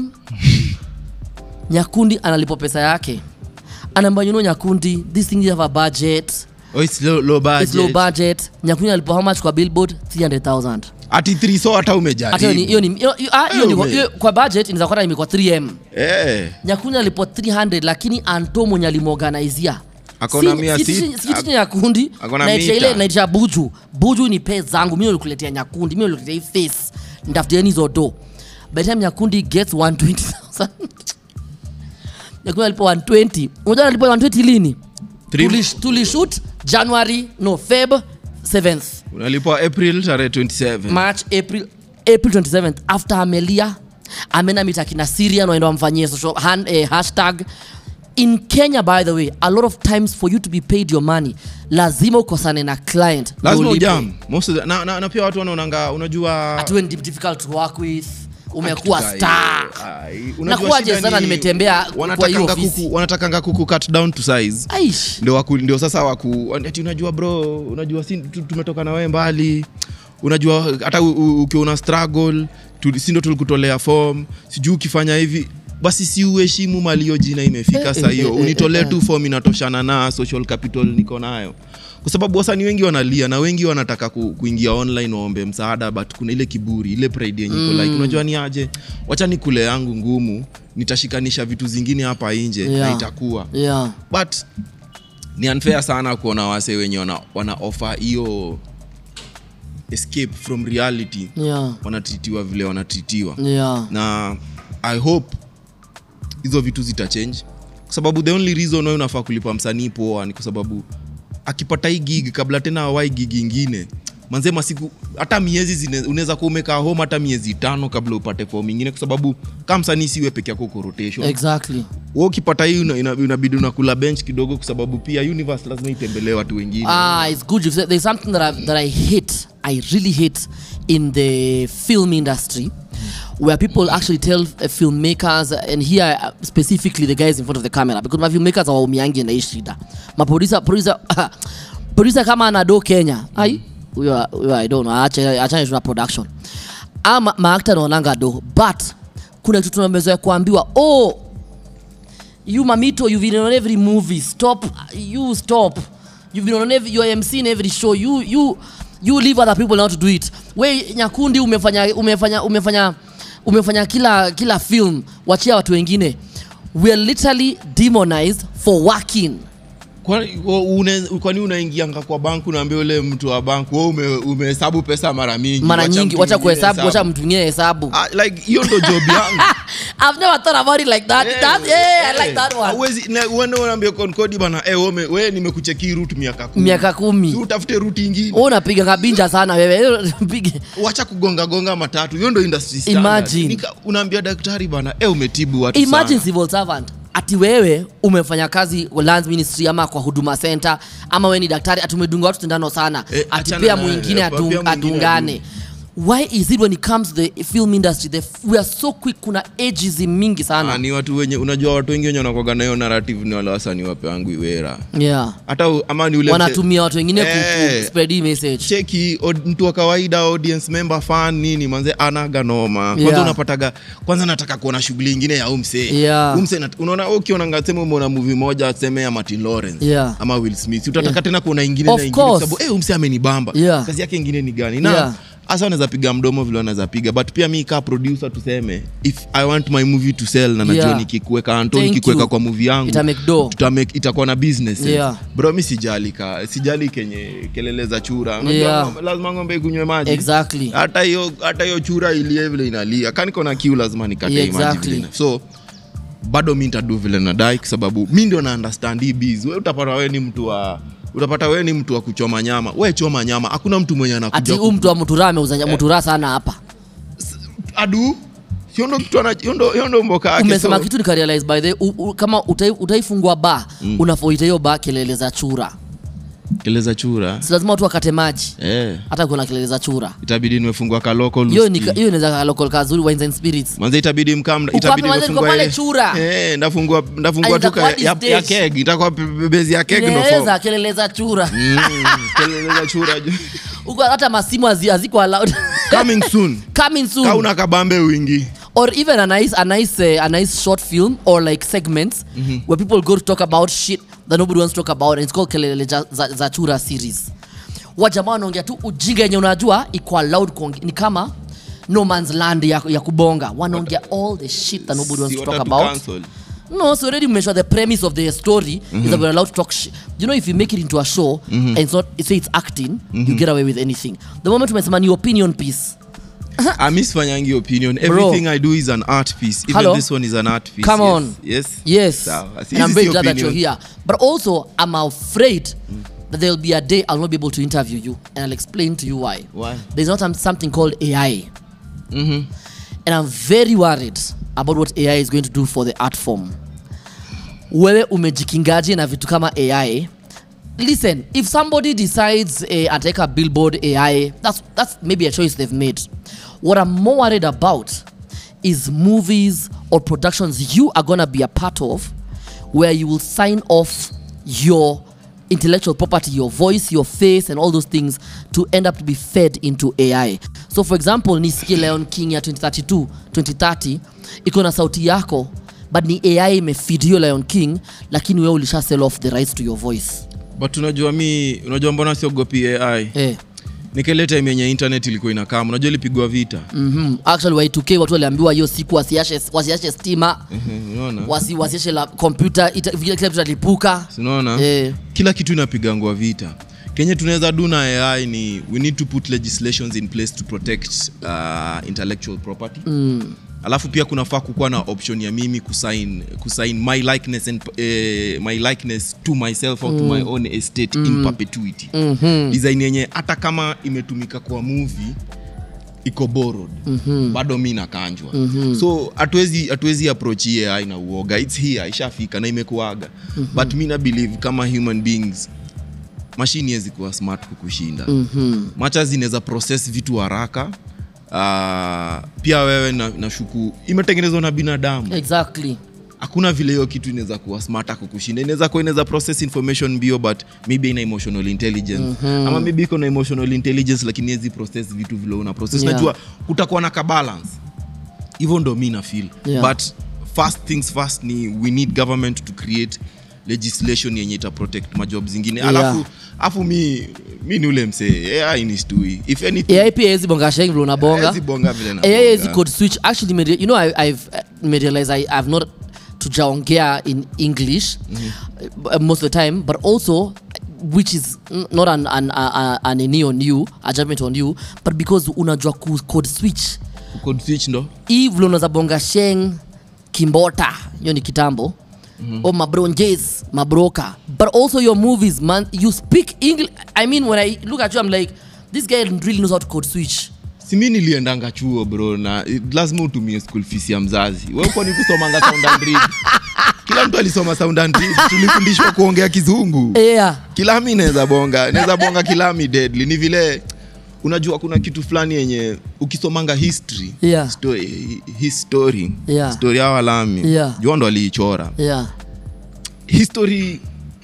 nyakundi analipwa pesa yake anaambia you know nyakundi this thing you have a budget Oh, it's low, low it's low budget. budget nyakundi alipwa how much kwa billboard 300000 ati 3 so hata hata hiyo ni- hiyo umejaribu ni hiyo- hiyo- ah, hiyo ni- Wewe. hiyo- kwa budget inaweza kuwa imekuwa 3m Eh. nyakundi alipwa 300 lakini anto mwenye alimorganizia Akona mia sit- sikiti nyakundi akona naitisha mita. ile naitisha buju buju ni pe zangu mimi nilikuletea nyakundi mimi nilikuletea hii face ndafutieni hizo do by the time nyakundi gets 120000 nyakundi alipo 120 unajua alipo 120 lini Three- Tulish- tulishoot january no feb 7th unalipwa april tarehe 27 march april april 27th after amelia ameenda mita kina syrian waenda wamfanyie social hand, eh, hashtag in kenya by the way a lot of times for you to be paid your money lazima ukosane na client ndio lazima ulipwe. ujam most of the, na, na, na pia watu wanaonanga unajua Ati wewe ni difficult to work with umekuwa Hakika, star eh, ai, unajua Nakuwaje shida sana ni nimetembea kwa hiyo wanatakanga ofisi. kuku, wanatakanga kuku cut down to size aish ndio waku, ndio sasa waku ati unajua bro unajua si tu- tumetoka na wewe mbali unajua hata u- u- ukiwa una struggle tu- si ndio tulikutolea form sijui ukifanya hivi basi si uheshimu mali hiyo jina imefika Eh, saa eh, hiyo eh, eh, unitolee eh. tu form inatoshana na social capital niko nayo kwa sababu wasanii wengi wanalia na wengi wanataka ku, kuingia online waombe msaada but kuna ile kiburi ile pride yenye iko like unajua ni aje wacha ni kule yangu ngumu nitashikanisha vitu zingine hapa nje na Yeah. itakuwa yeah but ni unfair sana kuona wase wenye wana, wana offer hiyo escape from reality yeah wanatritiwa vile wanatritiwa yeah na i hope hizo vitu zitachange kwa sababu the only reason wewe unafaa kulipa msanii poa ni kwa sababu akipata hii gig kabla tena awai gig ingine manze masiku hata miezi zine- unaweza kuwa umekaa home hata miezi tano kabla upate form ingine kwa sababu kama msanii siwe peke yako uko rotation exactly wewe ukipata hii una- ina- inabidi unakula bench kidogo kwa sababu pia universe lazima itembelee watu wengine Ah, it's good. You've said- There's something that I, that I hate. I really hate in the film industry, where people actually tell uh, filmmakers, and here uh, specifically the guys in front of the camera, because my filmmakers are umiangi na hii shida. Ma producer, producer, producer kama anado Kenya, ai, huyo huyo I don't know, acha acha tuna production. Ama maakta naonanga do, but kuna kitu tunamezoea kuambiwa, oh you mamito you've been on every movie stop you stop you've been on every you're MC in every show you you you leave other people now to do it we nyakundi umefanya umefanya umefanya umefanya kila kila film wachia watu wengine we're literally demonized for working kwani wa- une- kwani unaingianga kwa bank unaambia ule mtu wa bank we ume, umehesabu pesa mara mingi mara wacha nyingi mtu wacha mwingine kuhesabu wacha hesabu. mtu mwingine hesabu Ah, like hiyo ndo job yangu I've never thought about it like that. Eh, that yeah, I eh, like that one. hauwezi- na uende unaambia konkodi bana eh, wewe ume- wewe nimekucheki route miaka kumi Miaka Si kumi. utafute route ingine Wewe unapiga kabinja sana wewe. Pige. wacha kugonga gonga matatu hiyo ndo industry standard. Imagine. Nika- unaambia daktari bana eh, umetibu watu imagine sana. civil servant ati wewe umefanya kazi kwa lands ministry ama kwa huduma center ama wewe ni daktari ati umedunga watu sindano sana Eh, ati achana pia na- mwingine eh, pia adung- mwingine adungane why is it when it comes to the film industry the, we are so quick kuna ageism mingi Ah, sana ni watu wenye unajua watu wengi wenye wanakwaga na hiyo narrative ni wale wasanii wape wangu iwera yeah hata u- ama ni ule mse- wanatumia watu wengine ku, Eh. ku spread hii message cheki od- mtu wa kawaida audience member fan nini manze anaga noma kwanza Yeah. unapataga kwanza nataka kuona shughuli ingine ya umse Yeah. umse nat- unaona ukiona ngasema umeona movie moja seme ya Martin Lawrence Yeah. ama Will Smith utataka tena kuona ingine Of na ingine kwa course. sababu eh umse amenibamba Yeah. kazi yake ingine ni gani na Yeah. hasa wanaweza piga mdomo vile wanaweza piga but pia mi kaa producer tuseme if i want my movie to sell na najua Yeah. nikikuweka anto Thank nikikuweka you. kwa movie yangu Ita make dough. tuta make- itakuwa na business sense. Yeah. bro mi sijali ka sijali kenye kelele za chura Unajua Yeah. ng'ombe- lazima ng'ombe ikunywe maji exactly hata hiyo hata hiyo chura ilie vile inalia kaniko na kiu lazima nikate Yeah, hii maji exactly. vile ina- so bado mi ntadu vile nadai kwa sababu mi ndio na understand hii biz we utapata we ni mtu wa utapata we ni mtu wa kuchoma nyama we choma nyama hakuna mtu mwenye ati anakuja huu mtu wa mutura ameuza mutura sana hapa adu hiyo ndo kitu ana- hiyo ndo- hiyo ndo mboka yake umesema so, kitu nikarealize by the way, u, u, kama utai, utaifungua ba mm. unafoita hiyo ba kelele za chura keleza chura si lazima watu wakate maji eh, hata kuna kelele za chura itabidi nimefungua ka local hiyo ni uski. hiyo inaweza ka local kazuri wines and spirits manze itabidi mkam Uko itabidi wapi manze? Niko nimefungua pale ile- chura. eh ndafungua ndafungua Ah, tu itakuwa ka- ya, this ya dish. keg itakuwa pe- pe- bezi ya keg ndo form. kelele kelele za chura Mm, kelele za chura ju- huko hata masimu hazi- haziko allowed coming soon coming soon kauna kabambe wingi or even a nice a nice uh, a nice short film or like segments where people go to talk about shit that nobody wants to talk about and it's called kelele za, za, za chura series wajamaa wanaongea tu ujinga yenye unajua iko allowed kuonge- ni kama no man's land ya, ya kubonga wanaongea all the shit that nobody wants Si to talk watatu about cancel. no so already measure the premise of the story is that we're allowed to talk shit you know if you make it into a show and it's not say it's acting you get away with anything the moment umesema ni opinion piece Ah, mi sifanyangi opinion Bro. everything i do is an art piece even Hello? this one is an art piece Come yes. on. yes Yes. Sawa. Si and I'm hizi very si glad that you're opinion. here. But also, I'm afraid that there'll be a day I'll not be able to interview you. And I'll explain to you why. Why? There's not some- something called AI. Mhm. and i'm very worried about what ai is going to do for the art form wewe umejikingaje na vitu kama ai listen if somebody decides eh, ataweka billboard ai that's, that's maybe a choice they've made what i'm more worried about is movies or productions you are gonna be a part of where you will sign off your intellectual property your voice your face and all those things to end up to be fed into ai so for example nisikie leon king ya 2032 2030 iko na sauti yako but ni ai imefeed hiyo lion king lakini wewe ulisha sell off the rights to your voice but unajua mi unajua mbona siogopi ai eh. nikele time yenye internet ilikuwa inakama unajua ilipigwa vita mm-hmm. actually y2k watu waliambiwa hiyo siku wasiashe wasiashe stima Mhm, unaona wasi, wasiashe la kompyuta ita- vile kila kitu atalipuka Si unaona eh. kila kitu inapigangwa vita kenye tunaweza do na ai ni we need to put legislations in place to protect uh, intellectual property mm. alafu pia kunafaa kukuwa na option ya mimi kusign, kusign my likeness and, eh, my likeness to myself or to my own estate in perpetuity mm-hmm. design yenye hata kama imetumika kwa movie iko borrowed mm-hmm. bado mi nakanjwa mm-hmm. so hatuwezi hatuwezi approach hii ai na uoga its here ishafika na imekuaga mm-hmm. but mi na believe kama human beings mashini hezi kuwa smart kukushinda mm-hmm. macha zinaweza process vitu haraka uh, pia wewe na, na shuku imetengenezwa na binadamu exactly hakuna vile hiyo kitu inaweza kuwa smart kukushinda inaweza kuwa inaweza process information bio but maybe ina emotional intelligence mm-hmm. ama maybe iko na emotional intelligence lakini hezi process vitu vile una process Yeah. najua kutakuwa na kabalance hivyo ndo mi na feel Yeah. but first things first ni we need government to create legislation yenye ita protect majob zingine Yeah. alafu afu mi mi ni ule msee ai ni stui if anything ai pia hezi bonga sheng vile unabonga haezi bonga vile na ai hezi bonga. code switch actually made, you know I, i've uh, made realize I, i've not tujaongea in english uh, most of the time but also which is n- not an, an, an, an any on you a judgment on you but because unajua ku code switch code switch ndo hii vile unaweza bonga sheng kimbota hiyo ni kitambo mm-hmm. or mabronjes mabroka but also your movies man you speak english i mean when i look at you i'm like this guy really knows how to code switch simi niliendanga chuo bro na eh, lazima utumie school fees ya mzazi we uko ni kusomanga sound and read kila mtu alisoma sound and read tulifundishwa kuongea kizungu yeah kilami naweza bonga naweza bonga kilami deadly ni vile unajua kuna kitu fulani yenye ukisomanga history Yeah. story, history Yeah. story ya walami Yeah. jua ndo aliichora yeah history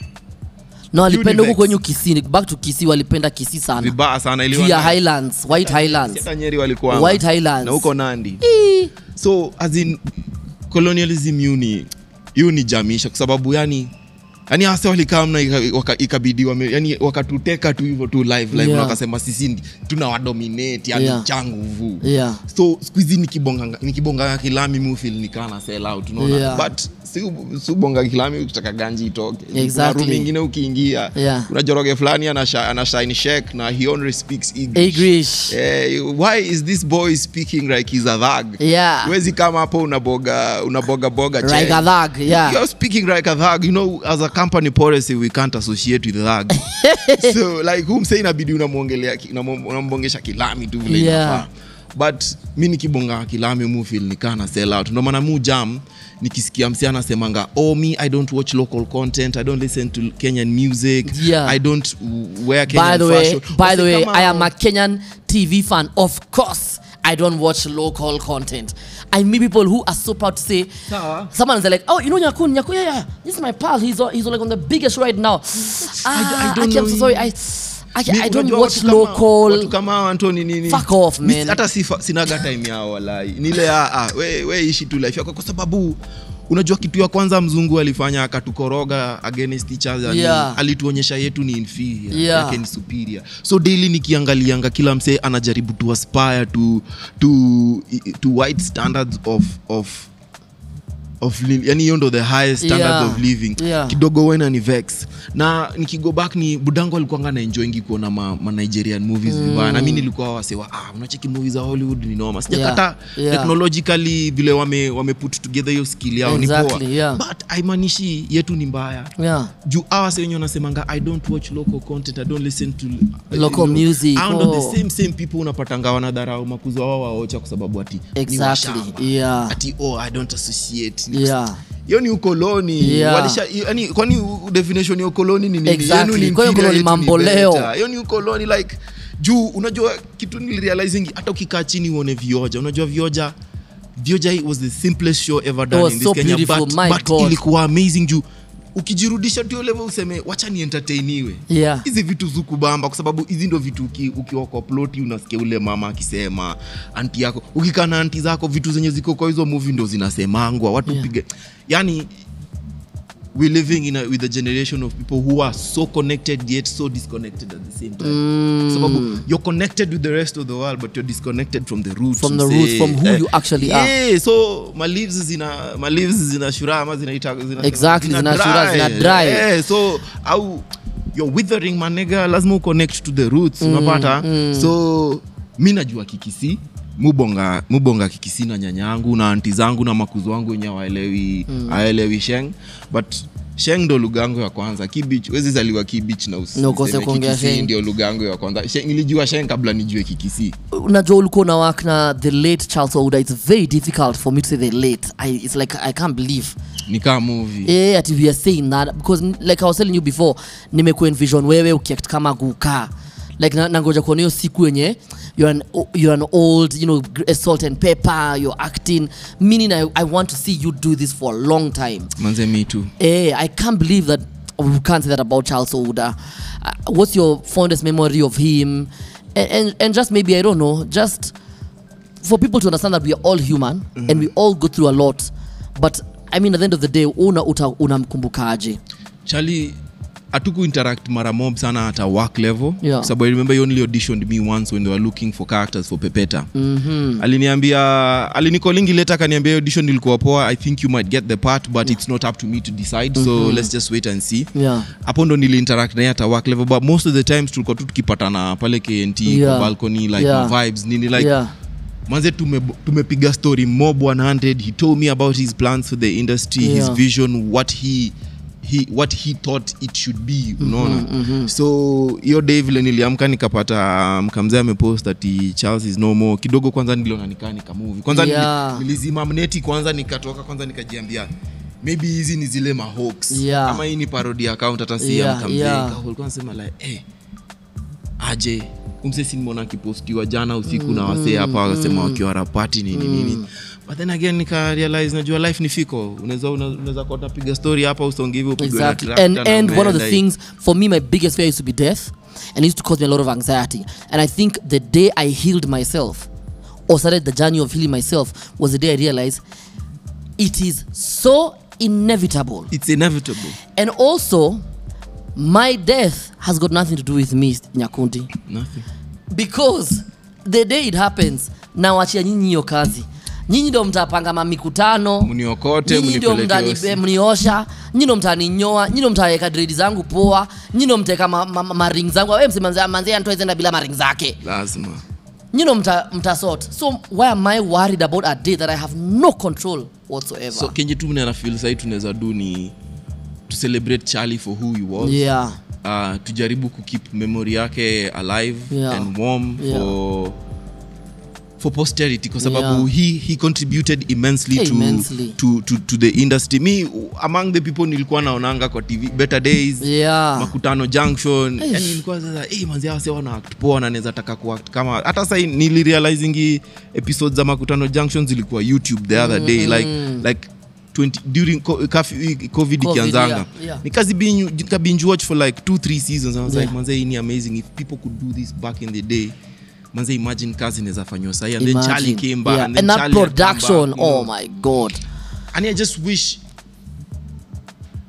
no walipenda huku Univex. kwenyu kisii back to kisii walipenda kisii sana vibaya sana juu iliwa ya na- highlands white highlands hata nyeri walikuwa White Highlands. na huko nandi so as in colonialism hiyo ni hiyo ni jamisha kwa sababu yani yani hasa walikamna ikabidi wame, yani wakatuteka tu hivyo tu live live Yeah. na wakasema sisi ndi- tunawadominate yani Yeah. cha nguvu yeah so skuhizi nikibonga nikibonga kilami mufil nikana sell out unaona Yeah. but si si ubonga kilami ukitaka ganji itoke Exactly. Kuna room ingine ukiingia Yeah. kuna joroge fulani ana sha- ana shine shek na he only speaks english English. Eh, why is this boy speaking like he's a thug Yeah. Huwezi kama hapo unaboga unaboga boga check. like a thug yeah You're speaking like a thug. You know, as a company policy, we can't associate with thug. so like whom say inabidi unamwongelea ki- unamo- unambongesha kilami tu vile Yeah. inafaa. But mi nikibonga kilami mufil nikana sell out. Ndio maana mu jam nikisikia msi anasemanga oh me i don't watch local content i don't listen to kenyan music Yeah. i don't wear kenyan by the way fashion by Wasi the way kama- i am a kenyan tv fan of course i don't watch local content i meet people who are so proud to say Sawa. someone is like oh you know nyakun nyakun yeah yeah this is my pal he's on, he's on, like on the biggest right now ah, I don't Aki, i'm so know sorry i I, Mi- I don't unajua watch watu kama- local watu kama hao Anthony nini Fuck off, Mi- man. hata sifa- sinaga time yao walai nile ah, ah, we, we ishi tu life yako kwa sababu unajua kitu ya kwanza mzungu alifanya akatukoroga against each other Yeah. ni, alituonyesha yetu ni inferior Yeah. yake ni superior so daily nikiangalianga kila msee anajaribu to aspire to, to, to white standards of, of of li- yani hiyo ndo the highest standards Yeah. of living Yeah. kidogo wena ni vex na nikigo back ni budango alikuanga naenjoingi kuona ma, ma nigerian movies vibaya na mi nilikuwa wasewa ah, unacheki movies za hollywood ni noma sijakata Yeah. Yeah. technologically vile wame, wame put together hiyo skill yao ni poa Exactly, yeah. but haimaanishi yetu ni mbaya yeah juu awase wenye wanasemanga i don't watch local content i don't listen to Local music, Hao ndo oh. the same same people unapatanga wanadharau makuzo wao waocha kwa sababu ati ni Exactly, washamba. yeah. ati oh i don't associate yeah hiyo ni ukoloni Yeah. Walisha, yani, kwani u- definition ya ukoloni ni nini? Exactly. Yenu ni Kwani inferior, ukoloni yetu ni mambo leo. better. hiyo ni ukoloni like juu unajua kitu nilirealizingi hata ukikaa chini uone vioja unajua vioja vioja was the simplest show ever done was in this so Kenya beautiful, but, my but God. ilikuwa amazing juu ukijirudisha tu level useme wacha ni entertainiwe Yeah. hizi vitu zukubamba kwa sababu hizi ndo vitu uki- ukiwa kwa ploti unasikia ule mama akisema anti yako ukikaa na anti zako vitu zenye ziko kwa hizo movie ndo zinasemangwa watu Yeah. pige yani we're living in a, with a generation of people who are so connected yet so disconnected at the same time sababu you're connected with the rest of the world but you're disconnected from the roots From the msee. roots, from who you actually are. yeah, so my leaves zina my leaves zina shura ama zinaita zina Exactly, zina shura, zina dry. yeah, so au you're withering manega lazima uconnect to the roots unapata so mi najua kikisi mubonga mubonga kikisi na nyanya yangu na anti zangu na makuzo wangu wenye awaelewi aelewi sheng but sheng ndo lugha yangu ya kwanza kibich wezi zaliwa kibich na usi- Na ukose useme kuongea Kikisii Sheng. ndio lugha yangu ya kwanza Sheng- nilijua sheng kabla nijue kikisi unajua ulikuwa na work na the late charles oda it's very difficult for me to say the late I, it's like i can't believe nikaa movie yeah, ati we are saying that because n- like i was telling you before nimekuwa envision wewe ukiact kama guka like na- nangoja kuona hiyo siku yenye you're an, o- you're an old you know gr- salt and pepper you're acting meaning I, i want to see you do this for a long time manze me too Eh, I can't believe that we can't say that about Charles Ouda. Uh, what's your fondest memory of him? And, and, and just maybe, I don't know, just for people to understand that we are all human and we all go through a lot. But I mean, at the end of the day, una uta unamkumbukaje? chali hatuku interact mara mob sana at a work level Yeah. Kwa sababu I remember he only auditioned me once when they were looking for characters for pepeta mm-hmm. aliniambia alinikolingi leta akaniambia "Hiyo audition ilikuwa poa i think you might get the part but it's not up to me to decide so let's just wait and see Yeah. hapo ndo niliinteract naye at a work level but most of the times tulikuwa tu tukipatana pale knt Yeah. kwa balcony like Yeah. ma vibes nini like yeah. manze tume- tumepiga story mob 100 he told me about his plans for the industry his Yeah. vision what he He, what he thought it should be unaona so hiyo day vile niliamka nikapata mkamzee amepost ati charles is no more kidogo kwanza niliona nikaa nikamuvi kwanza Yeah. nili, nilizima mneti kwanza nikatoka kwanza nikajiambia maybe hizi ni zile mahoax Yeah. ama hii ni parody account hata si ya Yeah, mkamzee yeah. Ika- walikuwa nasema like eh aje umsesi nimeona akipostiwa jana usiku na wasee hapa wakasema wakiwa rapati nini nini but then again nika realize najua life ni fiko unaweza unaweza kuwa unapiga story hapa usonge hivi upigwe na Exactly. tractor And na and one of the umeenda things for me, my biggest fear used to be death, and it used to cause me a lot of anxiety. And I think the day I healed myself, or started the journey of healing myself, was the day I realized it is so inevitable. it's inevitable And also, my death has got nothing to do with me, Nyakundi. nothing because the day it happens nawachia nyinyi hiyo kazi nyinyi ndo mtapanga mamikutano mniokote nyinyi ndio mnipeleke mtani- hosi. eh, mniosha nyinyi ndo mtaninyoa nyinyi ndo mtaweka dredi zangu poa nyinyi ndo mtaweka ma, ma, ma, maring zangu we msemanzia antoezenda bila maring zake lazima nyinyi ndo mta, mtasort so why am i worried about a day that i have no control whatsoever so kenye tu mnana feel sahi tunaweza do ni to celebrate charlie for who he was yeah uh, tujaribu kukeep memory yake alive Yeah. and warm Yeah. for for posterity kwa sababu Yeah. he, he contributed immensely, Immensely. To, to, to, to the industry me among the people nilikuwa naonanga kwa tv better days yeah makutano junction Eish. yani ilikuwa sasa hey, manzi hao sasa wana act poa na naweza taka kuact kama hata sasa nilirealizingi episodes za makutano junction zilikuwa youtube the other day like like 20, during co- curfew- covid ikianzanga yeah, yeah. nika binge watch for like two three seasons I was Yeah. like manze hii ni amazing if people could do this back in the day manze imagine kazi inaweza fanywa sahi and then Imagine. charlie came back yeah. and and, then that Charlie had come production back, you know. oh my god and i just wish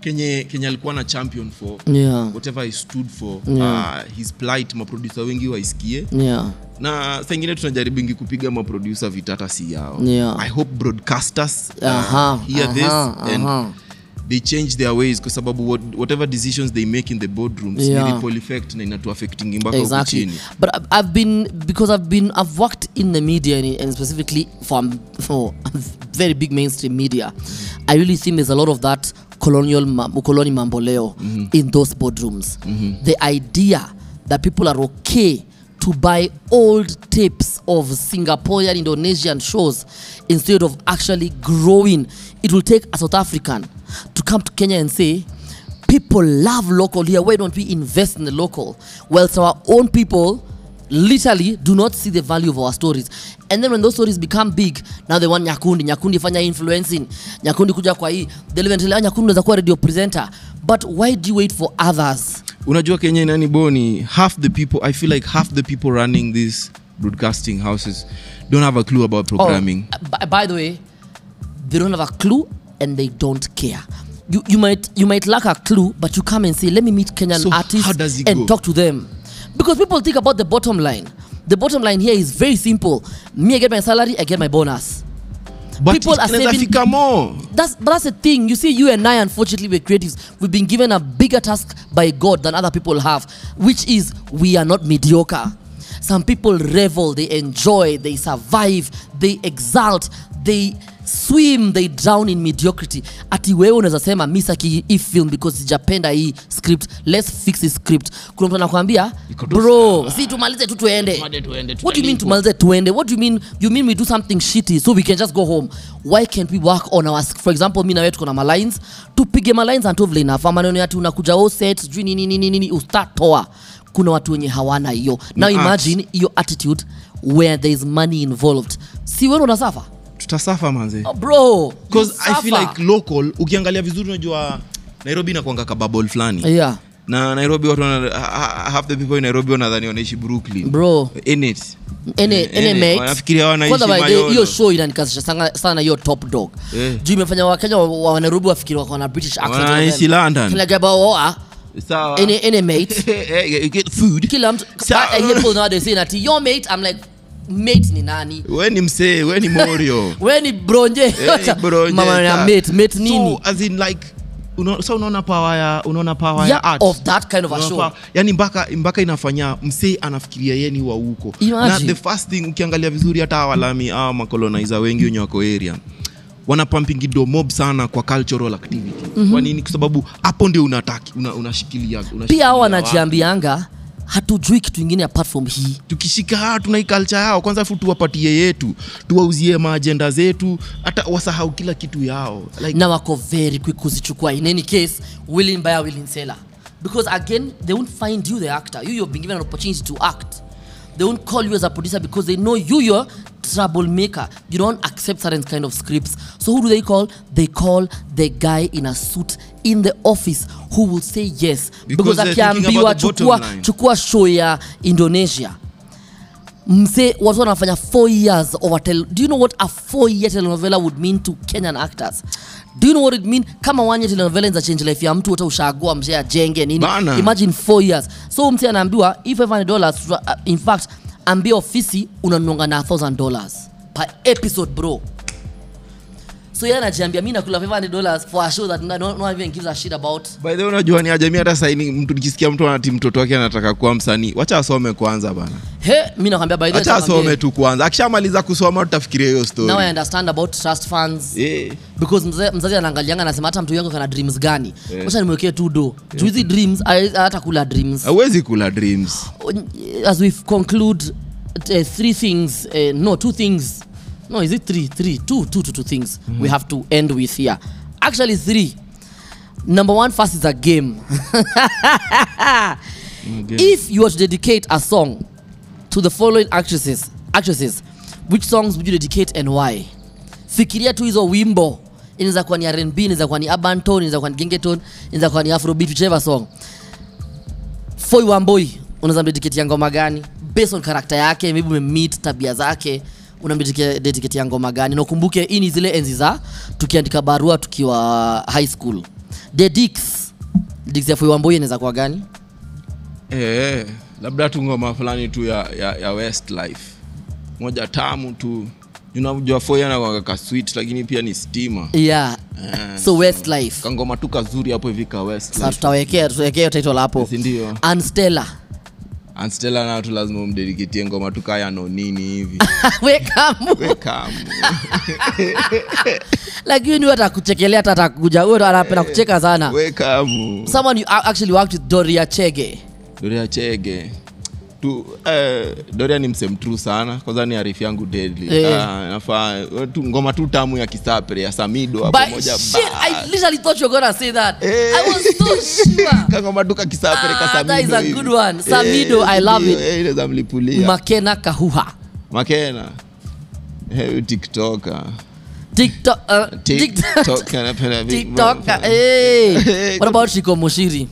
kenye kenye alikuwa na champion for Yeah. whatever he stood for Yeah. uh, his plight maproducer wengi waisikie Yeah. na saingine tunajaribu kupiga maproducer vitata si yao Yeah. i hope broadcasters uh, Aha, hear aha, this and aha. they change their ways kwa sababu what, whatever decisions they make in the boardrooms Yeah. ni ripple effect na inatuaffectingi mpaka huku exactly chini but I've- i've been because i've been i've worked in the media and, and specifically for, for very big mainstream media i really think there's a lot of that colonial ma- ukoloni mamboleo in those boardrooms the idea that people are okay to buy old tapes of singaporean indonesian shows instead of actually growing it will take a south african to come to kenya and say people love local here why don't we invest in the local whilst our own people literally do not see the value of our stories and then when those stories become big now they want nyakundi nyakundi fanya influencing nyakundi kuja kwa hii deliventilea nyakundi unaweza kuwa radio presenter but why do you wait for others unajua kenya inani boni half the people i feel like half the people running these broadcasting houses don't have a clue about programming Oh, by, by the way, they don't have a clue and they don't care. You, you might you might lack a clue, but you come and say, "Let me meet Kenyan So artists how does it and go? talk to them," because people think about the bottom line. The bottom line here is very simple. Me, I get my salary, I get my bonus. but people are inaweza saving- fika more That's but that's the thing. You see, you and I, unfortunately, we're creatives. We've been given a bigger task by God than other people have, which is we are not mediocre. Some people revel, they enjoy, they survive, they exalt, they swim, they drown in mediocrity. Ati wewe unaweza sema mi saki hii film because sijapenda hii script. Let's fix this script. Kuna mtu anakuambia Iko tu bro, si tumalize tu tuende. What do you mean tumalize tuende? What do you mean? You mean we do something shitty so we can just go home? Why can't we work on our for example, mi na wewe tuko na malines, tupige malines until vile enough. Maneno ya tunakuja all set, sijui nini nini nini, ustart toa. Kuna watu wenye hawana hiyo. Now art. imagine your attitude where there is money involved. Si wewe unasafa? tutasafa manze Oh, bro. because you i feel suffer. like local ukiangalia vizuri unajua nairobi inakwanga kababol fulani Yeah. na nairobi watu wana, ha- ha- half the people in nairobi wanadhani wanaishi brooklyn Bro. in it Ene, Eh, ene eh, mate. wanafikiria wanaishi Kwanza by the way, Mayolo. hiyo show inanikasisha sana- sana hiyo top dog Eh. juu imefanya wakenya wa wa nairobi wafikiri wako na british accent Wanaishi London. Kila guy about, oh, ah, sawa ene, ene mate Eh, get food kila mtu Sawa. I, I hear people nowadays saying ati your mate I'm like mate ni nani we ni msee we ni morio we ni bronje Eh, bro, mama ya Jeka. mate mate nini so as in like uno, so unaona power ya unaona power yeah, ya art of that kind of a Unaona show power- yani mpaka mpaka inafanya msee anafikiria yeye ni wa huko na Imagine. the first thing ukiangalia vizuri hata hawa walami awa makolonizer wengi wenye wako area wanapampingi do mob sana kwa cultural activity kwa nini kwa sababu hapo ndio unataki una, unashikilia, unashikilia pia hao watu. wanajiambianga hatujui kitu ingine apart from hii tukishika haa tuna hii culture yao kwanza afu tuwapatie yetu tuwauzie maajenda zetu hata wasahau kila kitu yao like, na wako very quick kuzichukua in any case willing buyer willing seller because again they won't find you the actor you you've been given an opportunity to act they won't call you as a producer because they know you you're troublemaker you don't accept certain kind of scripts so who do they call they call the guy in a suit in the office who will say yes Because because they're thinking akiambiwa about the bottom chukua, line. chukua show ya indonesia mse watu wanafanya four years of a tel do you know what a four year telenovela would mean to kenyan actors do you know what it mean kama one year telenovela inza change life ya mtu hata ushagua mzee ajenge nini Bana. imagine four years so mse anaambiwa if 500 dollars in fact ambia ofisi unanunga na 1000 dollars per episode bro so yeye anajiambia mi nakula 500 dollars for a show that no, no, no even gives a shit about by the way unajua ni ajamii hata saini mtu nikisikia mtu anati mtoto wake anataka kuwa msanii wacha asome kwanza bana he mi nakwambia by the way, wacha nakwambia, asome tu kwanza akishamaliza kusoma tutafikiria hiyo now i story understand about trust funds Eh, because mzazi, mzazi anaangalianga anasema hata mtu yangu kana dreams gani wacha nimwekee tu do juu hizi dreams ai- hata kula dreams hauwezi kula dreams as we conclude uh, three things uh, no two things no is it three three two two two two things we have to end with here actually three number one first is a game if you were to dedicate a song to the following actresses actresses which songs would you dedicate and why fikiria tu hizo wimbo inaweza kuwa ni rnb inaweza kuwa ni urban tone inaweza kuwa ni gengeton inaweza kuwa ni afrobeat whichever song foi wamboi unaweza mdedicate ya ngoma gani based on karakta yake maybe umemeet tabia zake unamdedicate ya ngoma gani na ukumbuke hii ni zile enzi za tukiandika barua tukiwa high school the dix dix ya fuiwamboi inaweza kuwa gani eh, labda tu ngoma fulani tu ya, ya, ya westlife moja tamu tu unajua foya nakwanga ka sweet lakini pia ni stima yeah so westlife kangoma tu kazuri hapo hivi ka sa westlife tutawekea tutawekea hiyo title hapo sindio anstella anstela nao tu lazima umdediketie ngoma tu kaya nonini hivi wekamu wekamu lakini ni atakuchekelea hata atakuja huyo anapenda kucheka sana wekamu someone you a- actually worked with doria chege doria chege tu eh, doria ni msemtru sana kwanza ni arifu yangu deadly Eh. ah, nafaa tu ngoma tu tamu ya kisapre ya samido hapo But moja shit, ba- I literally thought you were gonna say that. Eh. I was so sure. kangoma tu kakisapre Ah, that is a good one. Samido, I love it. inaweza mlipulia Makena Kahuha. makena Eh, tiktoka TikTok. Uh, TikTok. TikTok, anapenda vi- TikTok. Hey. What about Shiko Mushiri?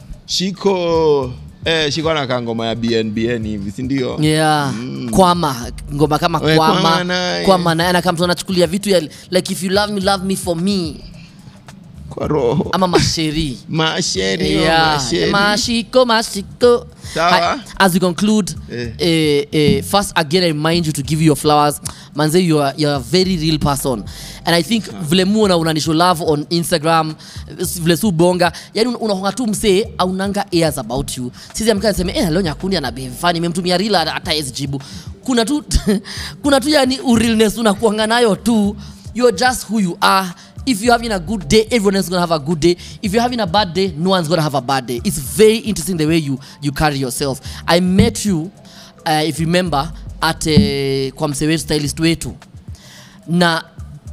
shiko eh, shiko anakaa ngoma ya bnbn hivi sindio Yeah. Kwama. Ngoma kama We, Kwama Kwama. naye. Kwama naye na kama mtu anachukulia vitu ya like if you love me love me for me kwa roho ama masheri. masheri oh, Yeah. masheri. Mashiko, mashiko. Sawa. Hi- As we conclude, Eh. eh, eh, first again, I remind you to give you your flowers. Manze, you are, you're a very real person. And I think vile muona unanisho love on Instagram, vile su bonga, yani un- unaonga tu msee aunanga airs about you. Sisi amkaa niseme eh, leo nyakundi ana behave funny, nimemtumia real hata hata hawezi jibu. Kuna tu kuna tu yani urealness unakuanga nayo tu. You're just who you are. If you're having a good day, everyone else is gonna have a good day. If you're having a bad day, no one's gonna have a bad day. It's very interesting the way you you carry yourself. I met you, uh, if you remember, at uh, kwa msee wetu stylist wetu na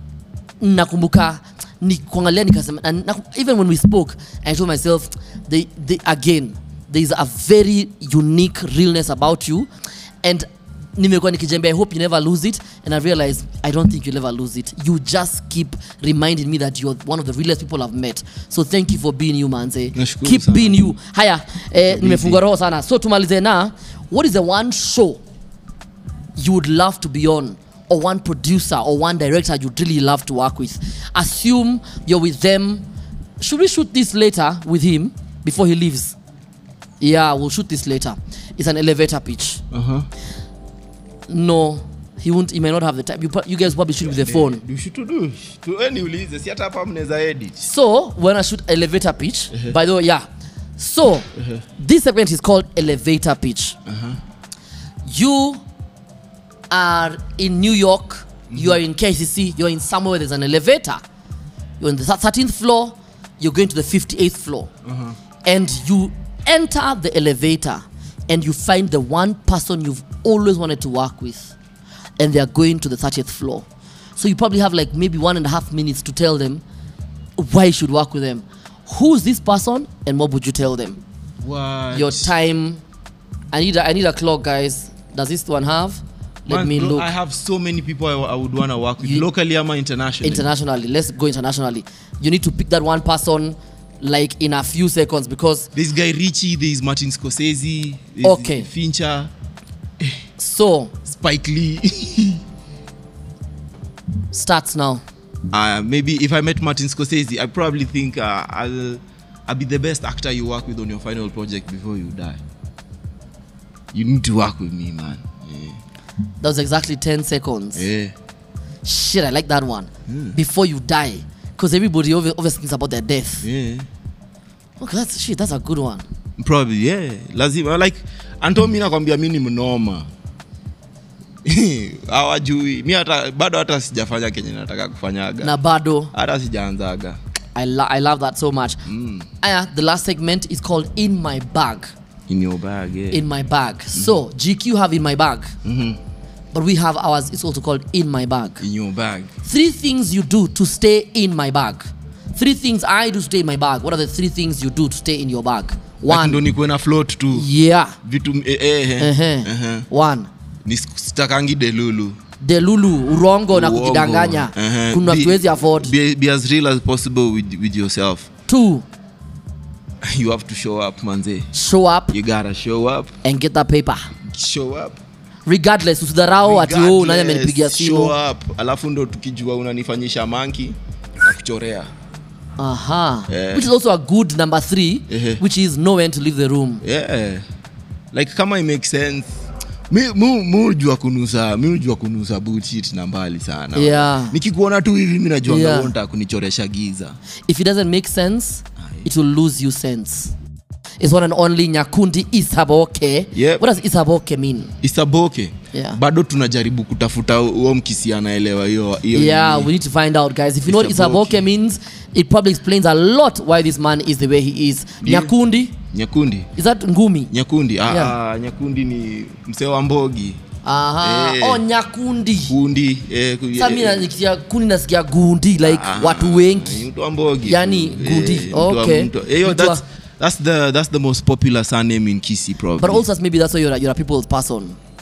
nakumbuka ni kuangalia nikasema na, na, even when we spoke i told myself they, they, again there is a very unique realness about you and nimekuwa nikijembea i hope you never lose it and i realize i don't think you'll ever lose it you just keep reminding me that you're one of the realest people i've met so thank you for being you manze Nashukuru keep sana. being you haya eh, nimefungua roho sana so tumalize na what is the one show you would love to be on or one producer or one director you'd really love to work with assume you're with them should we shoot this later with him before he leaves yeah we'll shoot this later it's an elevator pitch Uh-huh. no he won't he may not have the time you, pro- you guys probably shoot with the phone dushutudu niulize si hata hapa mnaweza edit So we're gonna shoot elevator pitch. By the way, yeah. So this segment is called elevator pitch. You are in New York. You are in KCC. You're in somewhere where there's an elevator. You're on the thirteenth floor. You're going to the fifty-eighth floor, and you enter the elevator, and you find the one person you've always wanted to work with, and they are going to the thirtieth floor. So you probably have like maybe one and a half minutes to tell them why you should work with them. Who's this person and what would you tell them? What? Your time. I need a, I need a clock, guys. Does this one have? Let Man, me bro, look I have so many people I, I would want to work with You- locally ama internationally. internationally. Let's go internationally. You need to pick that one person like in a few seconds because There's Guy Ritchie, there's Martin Scorsese, there's Okay. Fincher, so Spike Lee. starts now. uh, maybe if I met Martin Scorsese, I probably think uh, I'll, I'll be the best actor you work with on your final project before you die. You need to work with me, man. Yeah. That was exactly 10 seconds. yeah. Shit, I like that one. Before you die. Because everybody obvi- obviously thinks about their death. yeah. Okay, that's shit, that's a good one. probably yeah lazima like anto mi nakwambia mi ni mnoma hawajui mi hata bado hata sijafanya kenye nataka kufanyaga Na bado. hata sijaanzaga I, lo- I love that so much. Aya, the last segment is called In My Bag. in your bag yeah. In My Bag. So, GQ have In My Bag. But we have ours, it's also called In My Bag. in your bag Three things you do to stay in my bag. Three things I do to stay in my bag. What are the three things you do to stay in your bag? Like ndo One. nikuwe na float tu Yeah. vitu eh, eh, eh, Uh-huh. uh-huh. One. Ni sitakangi delulu delulu urongo na Uongo. kujidanganya Uh-huh. kuna Be- tuwezi afford be, be as real as possible with, with yourself two you have to show up manze show up you gotta show up and get that paper show up regardless usidharau ati oh, nani Regardless, amenipigia simu show up alafu ndo tukijua unanifanyisha manki na kuchorea aha Yeah. which is also a good number three Ehe. which is know when to leave the room yeah. like kama it makes sense mi mu- mu hujua kunusa mi hujua kunusa bullshit na mbali sana Yeah. nikikuona tu hivi mi najua Yeah. yeah. kunichoresha giza if it doesn't make sense it will lose you sense it's one and only nyakundi isaboke Yep. what does isaboke mean isaboke Yeah. bado tunajaribu kutafuta huo mkisi anaelewa hiyo hiyo yeah nini. we need to find out guys if you know what Isaboke. isaboke means it probably explains a lot why this man is the way he is Ndio. nyakundi nyakundi is that ngumi nyakundi ah, Yeah. ah, nyakundi ni msee wa mbogi aha Eh. oh nyakundi kundi eh, ku- sa mi eh, nasikia kundi nasikia gundi like ah, watu wengi ni mtu wa mbogi Yani, Eh, Gundi. mtu wa- Okay. mtu wa- eh, yo, Mtu wa- that's, that's, the, that's the most popular surname in kisi province. but also maybe that's why you're a, you're a people's person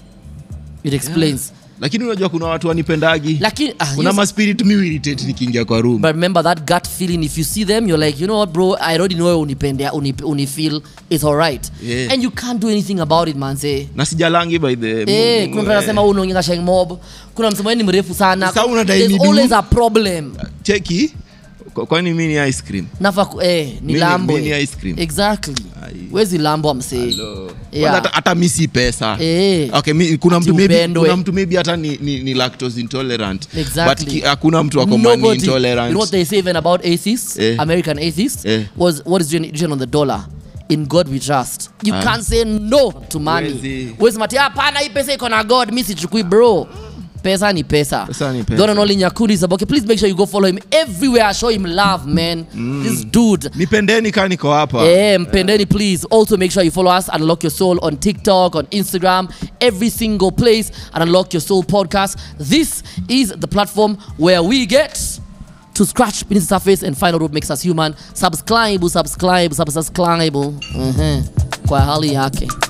it explains lakini unajua kuna watu wanipendagi lakini ah, kuna yes, maspirit mi irritate nikiingia kwa room but remember that gut feeling if you see them you're like you know what bro i already know unipende unip, unifeel it's all right Yeah. and you can't do anything about it man say na sijalangi by the Eh, kuna mtu anasema huu unaongea sheng mob kuna msemo ni mrefu sana Sasa unadai there's ni du? always a problem cheki kwa- kwani mi ni ice cream nafa ku- eh, ni Mimi- lambo mimi ni eh. ice cream. exactly Ai. wezi lambo amsee Kwanza Yeah. hata- hata mi si pesa Eh. okay, mi, kuna, Ati mtu maybe, upendwe. kuna mtu maybe hata ni, ni, ni lactose intolerant Exactly. but ki- hakuna mtu ako money Nobody. You intolerant know what they say even about atheists, Eh. American atheists, Eh. was what is written on the dollar. In God we trust. You Ah. can't say no to money. Huwezi. Wezi mati hapana hii pesa iko na God, mi sichukui bro. Pesa ni pesa. Pesa ni pesa. The one and only Nyakundi is okay. Please make sure you go follow him everywhere. Show him love, man. This dude. nipendeni kaa niko hapa Eh, mpendeni please also make sure you follow us unlock your soul on tiktok on instagram every single place and unlock your soul podcast this is the platform where we get to scratch beneath the surface and find out what makes us human subscribe subscribe sub- subscribe Mhm. kwa hali yake